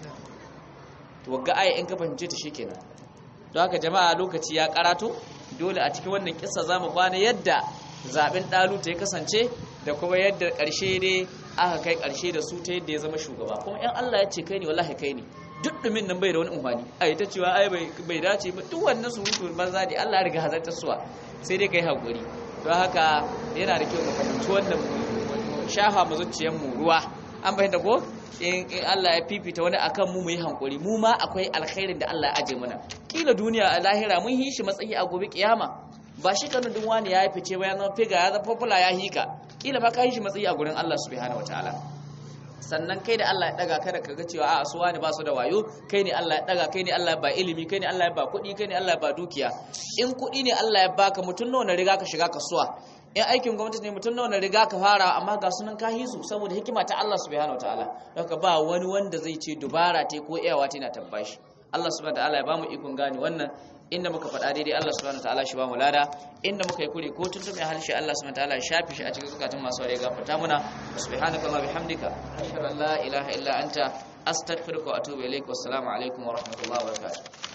to ga aya in ka fahimce ta shikenan don haka jama'a lokaci ya karato dole a cikin wannan kissa zamu bana yadda zaben daluta ya kasance da kuma yadda karshe ne aka kai karshe da su ta yadda ya zama shugaba kuma in Allah ya ce kai ne wallahi kai ne duk dumin nan bai da wani umfani ai ta cewa ai bai dace ba duk wannan surutu banza ne Allah ya riga hazartar suwa sai dai kai hakuri don haka yana da kyau mu fahimci wannan mu shafa mu zuciyar mu ruwa an bayyana ko in Allah ya fifita wani akan mu mu yi hankuri mu ma akwai alkhairin da Allah ya aje mana kila duniya a lahira mun yi shi matsayi a gobe kiyama ba shi kanu duk wani ya fice ba ya zama figa ya zama popular ya hika kila ba ka yi shi matsayi a gurin Allah subhanahu wataala sannan kai da Allah ya daga kada ka ga cewa a su wani ba su da wayo kai ne Allah ya daga kai ne Allah ya ba ilimi kai ne Allah ya ba kuɗi kai ne Allah ya ba dukiya in kuɗi ne Allah ya baka mutum nawa na riga ka shiga kasuwa in aikin gwamnati ne mutum nawa na riga ka fara amma ga sunan ka hisu saboda hikima ta Allah subhanahu wataala don ka ba wani wanda zai ce dubara ta ko iyawa ta na tabbashi Allah subhanahu wataala ya bamu ikon gane wannan inda muka faɗa daidai Allah subhanahu wataala shi ba mu lada inda muka yi kure ko tuntuɓe harshe Allah subhanahu wataala ya shafi shi a cikin zukatun masu ware gafarta muna subhanaka Allah bihamdika ashhadu an la ilaha illa anta astaghfiruka wa atubu ilaik wassalamu alaikum wa rahmatullahi wa barakatuh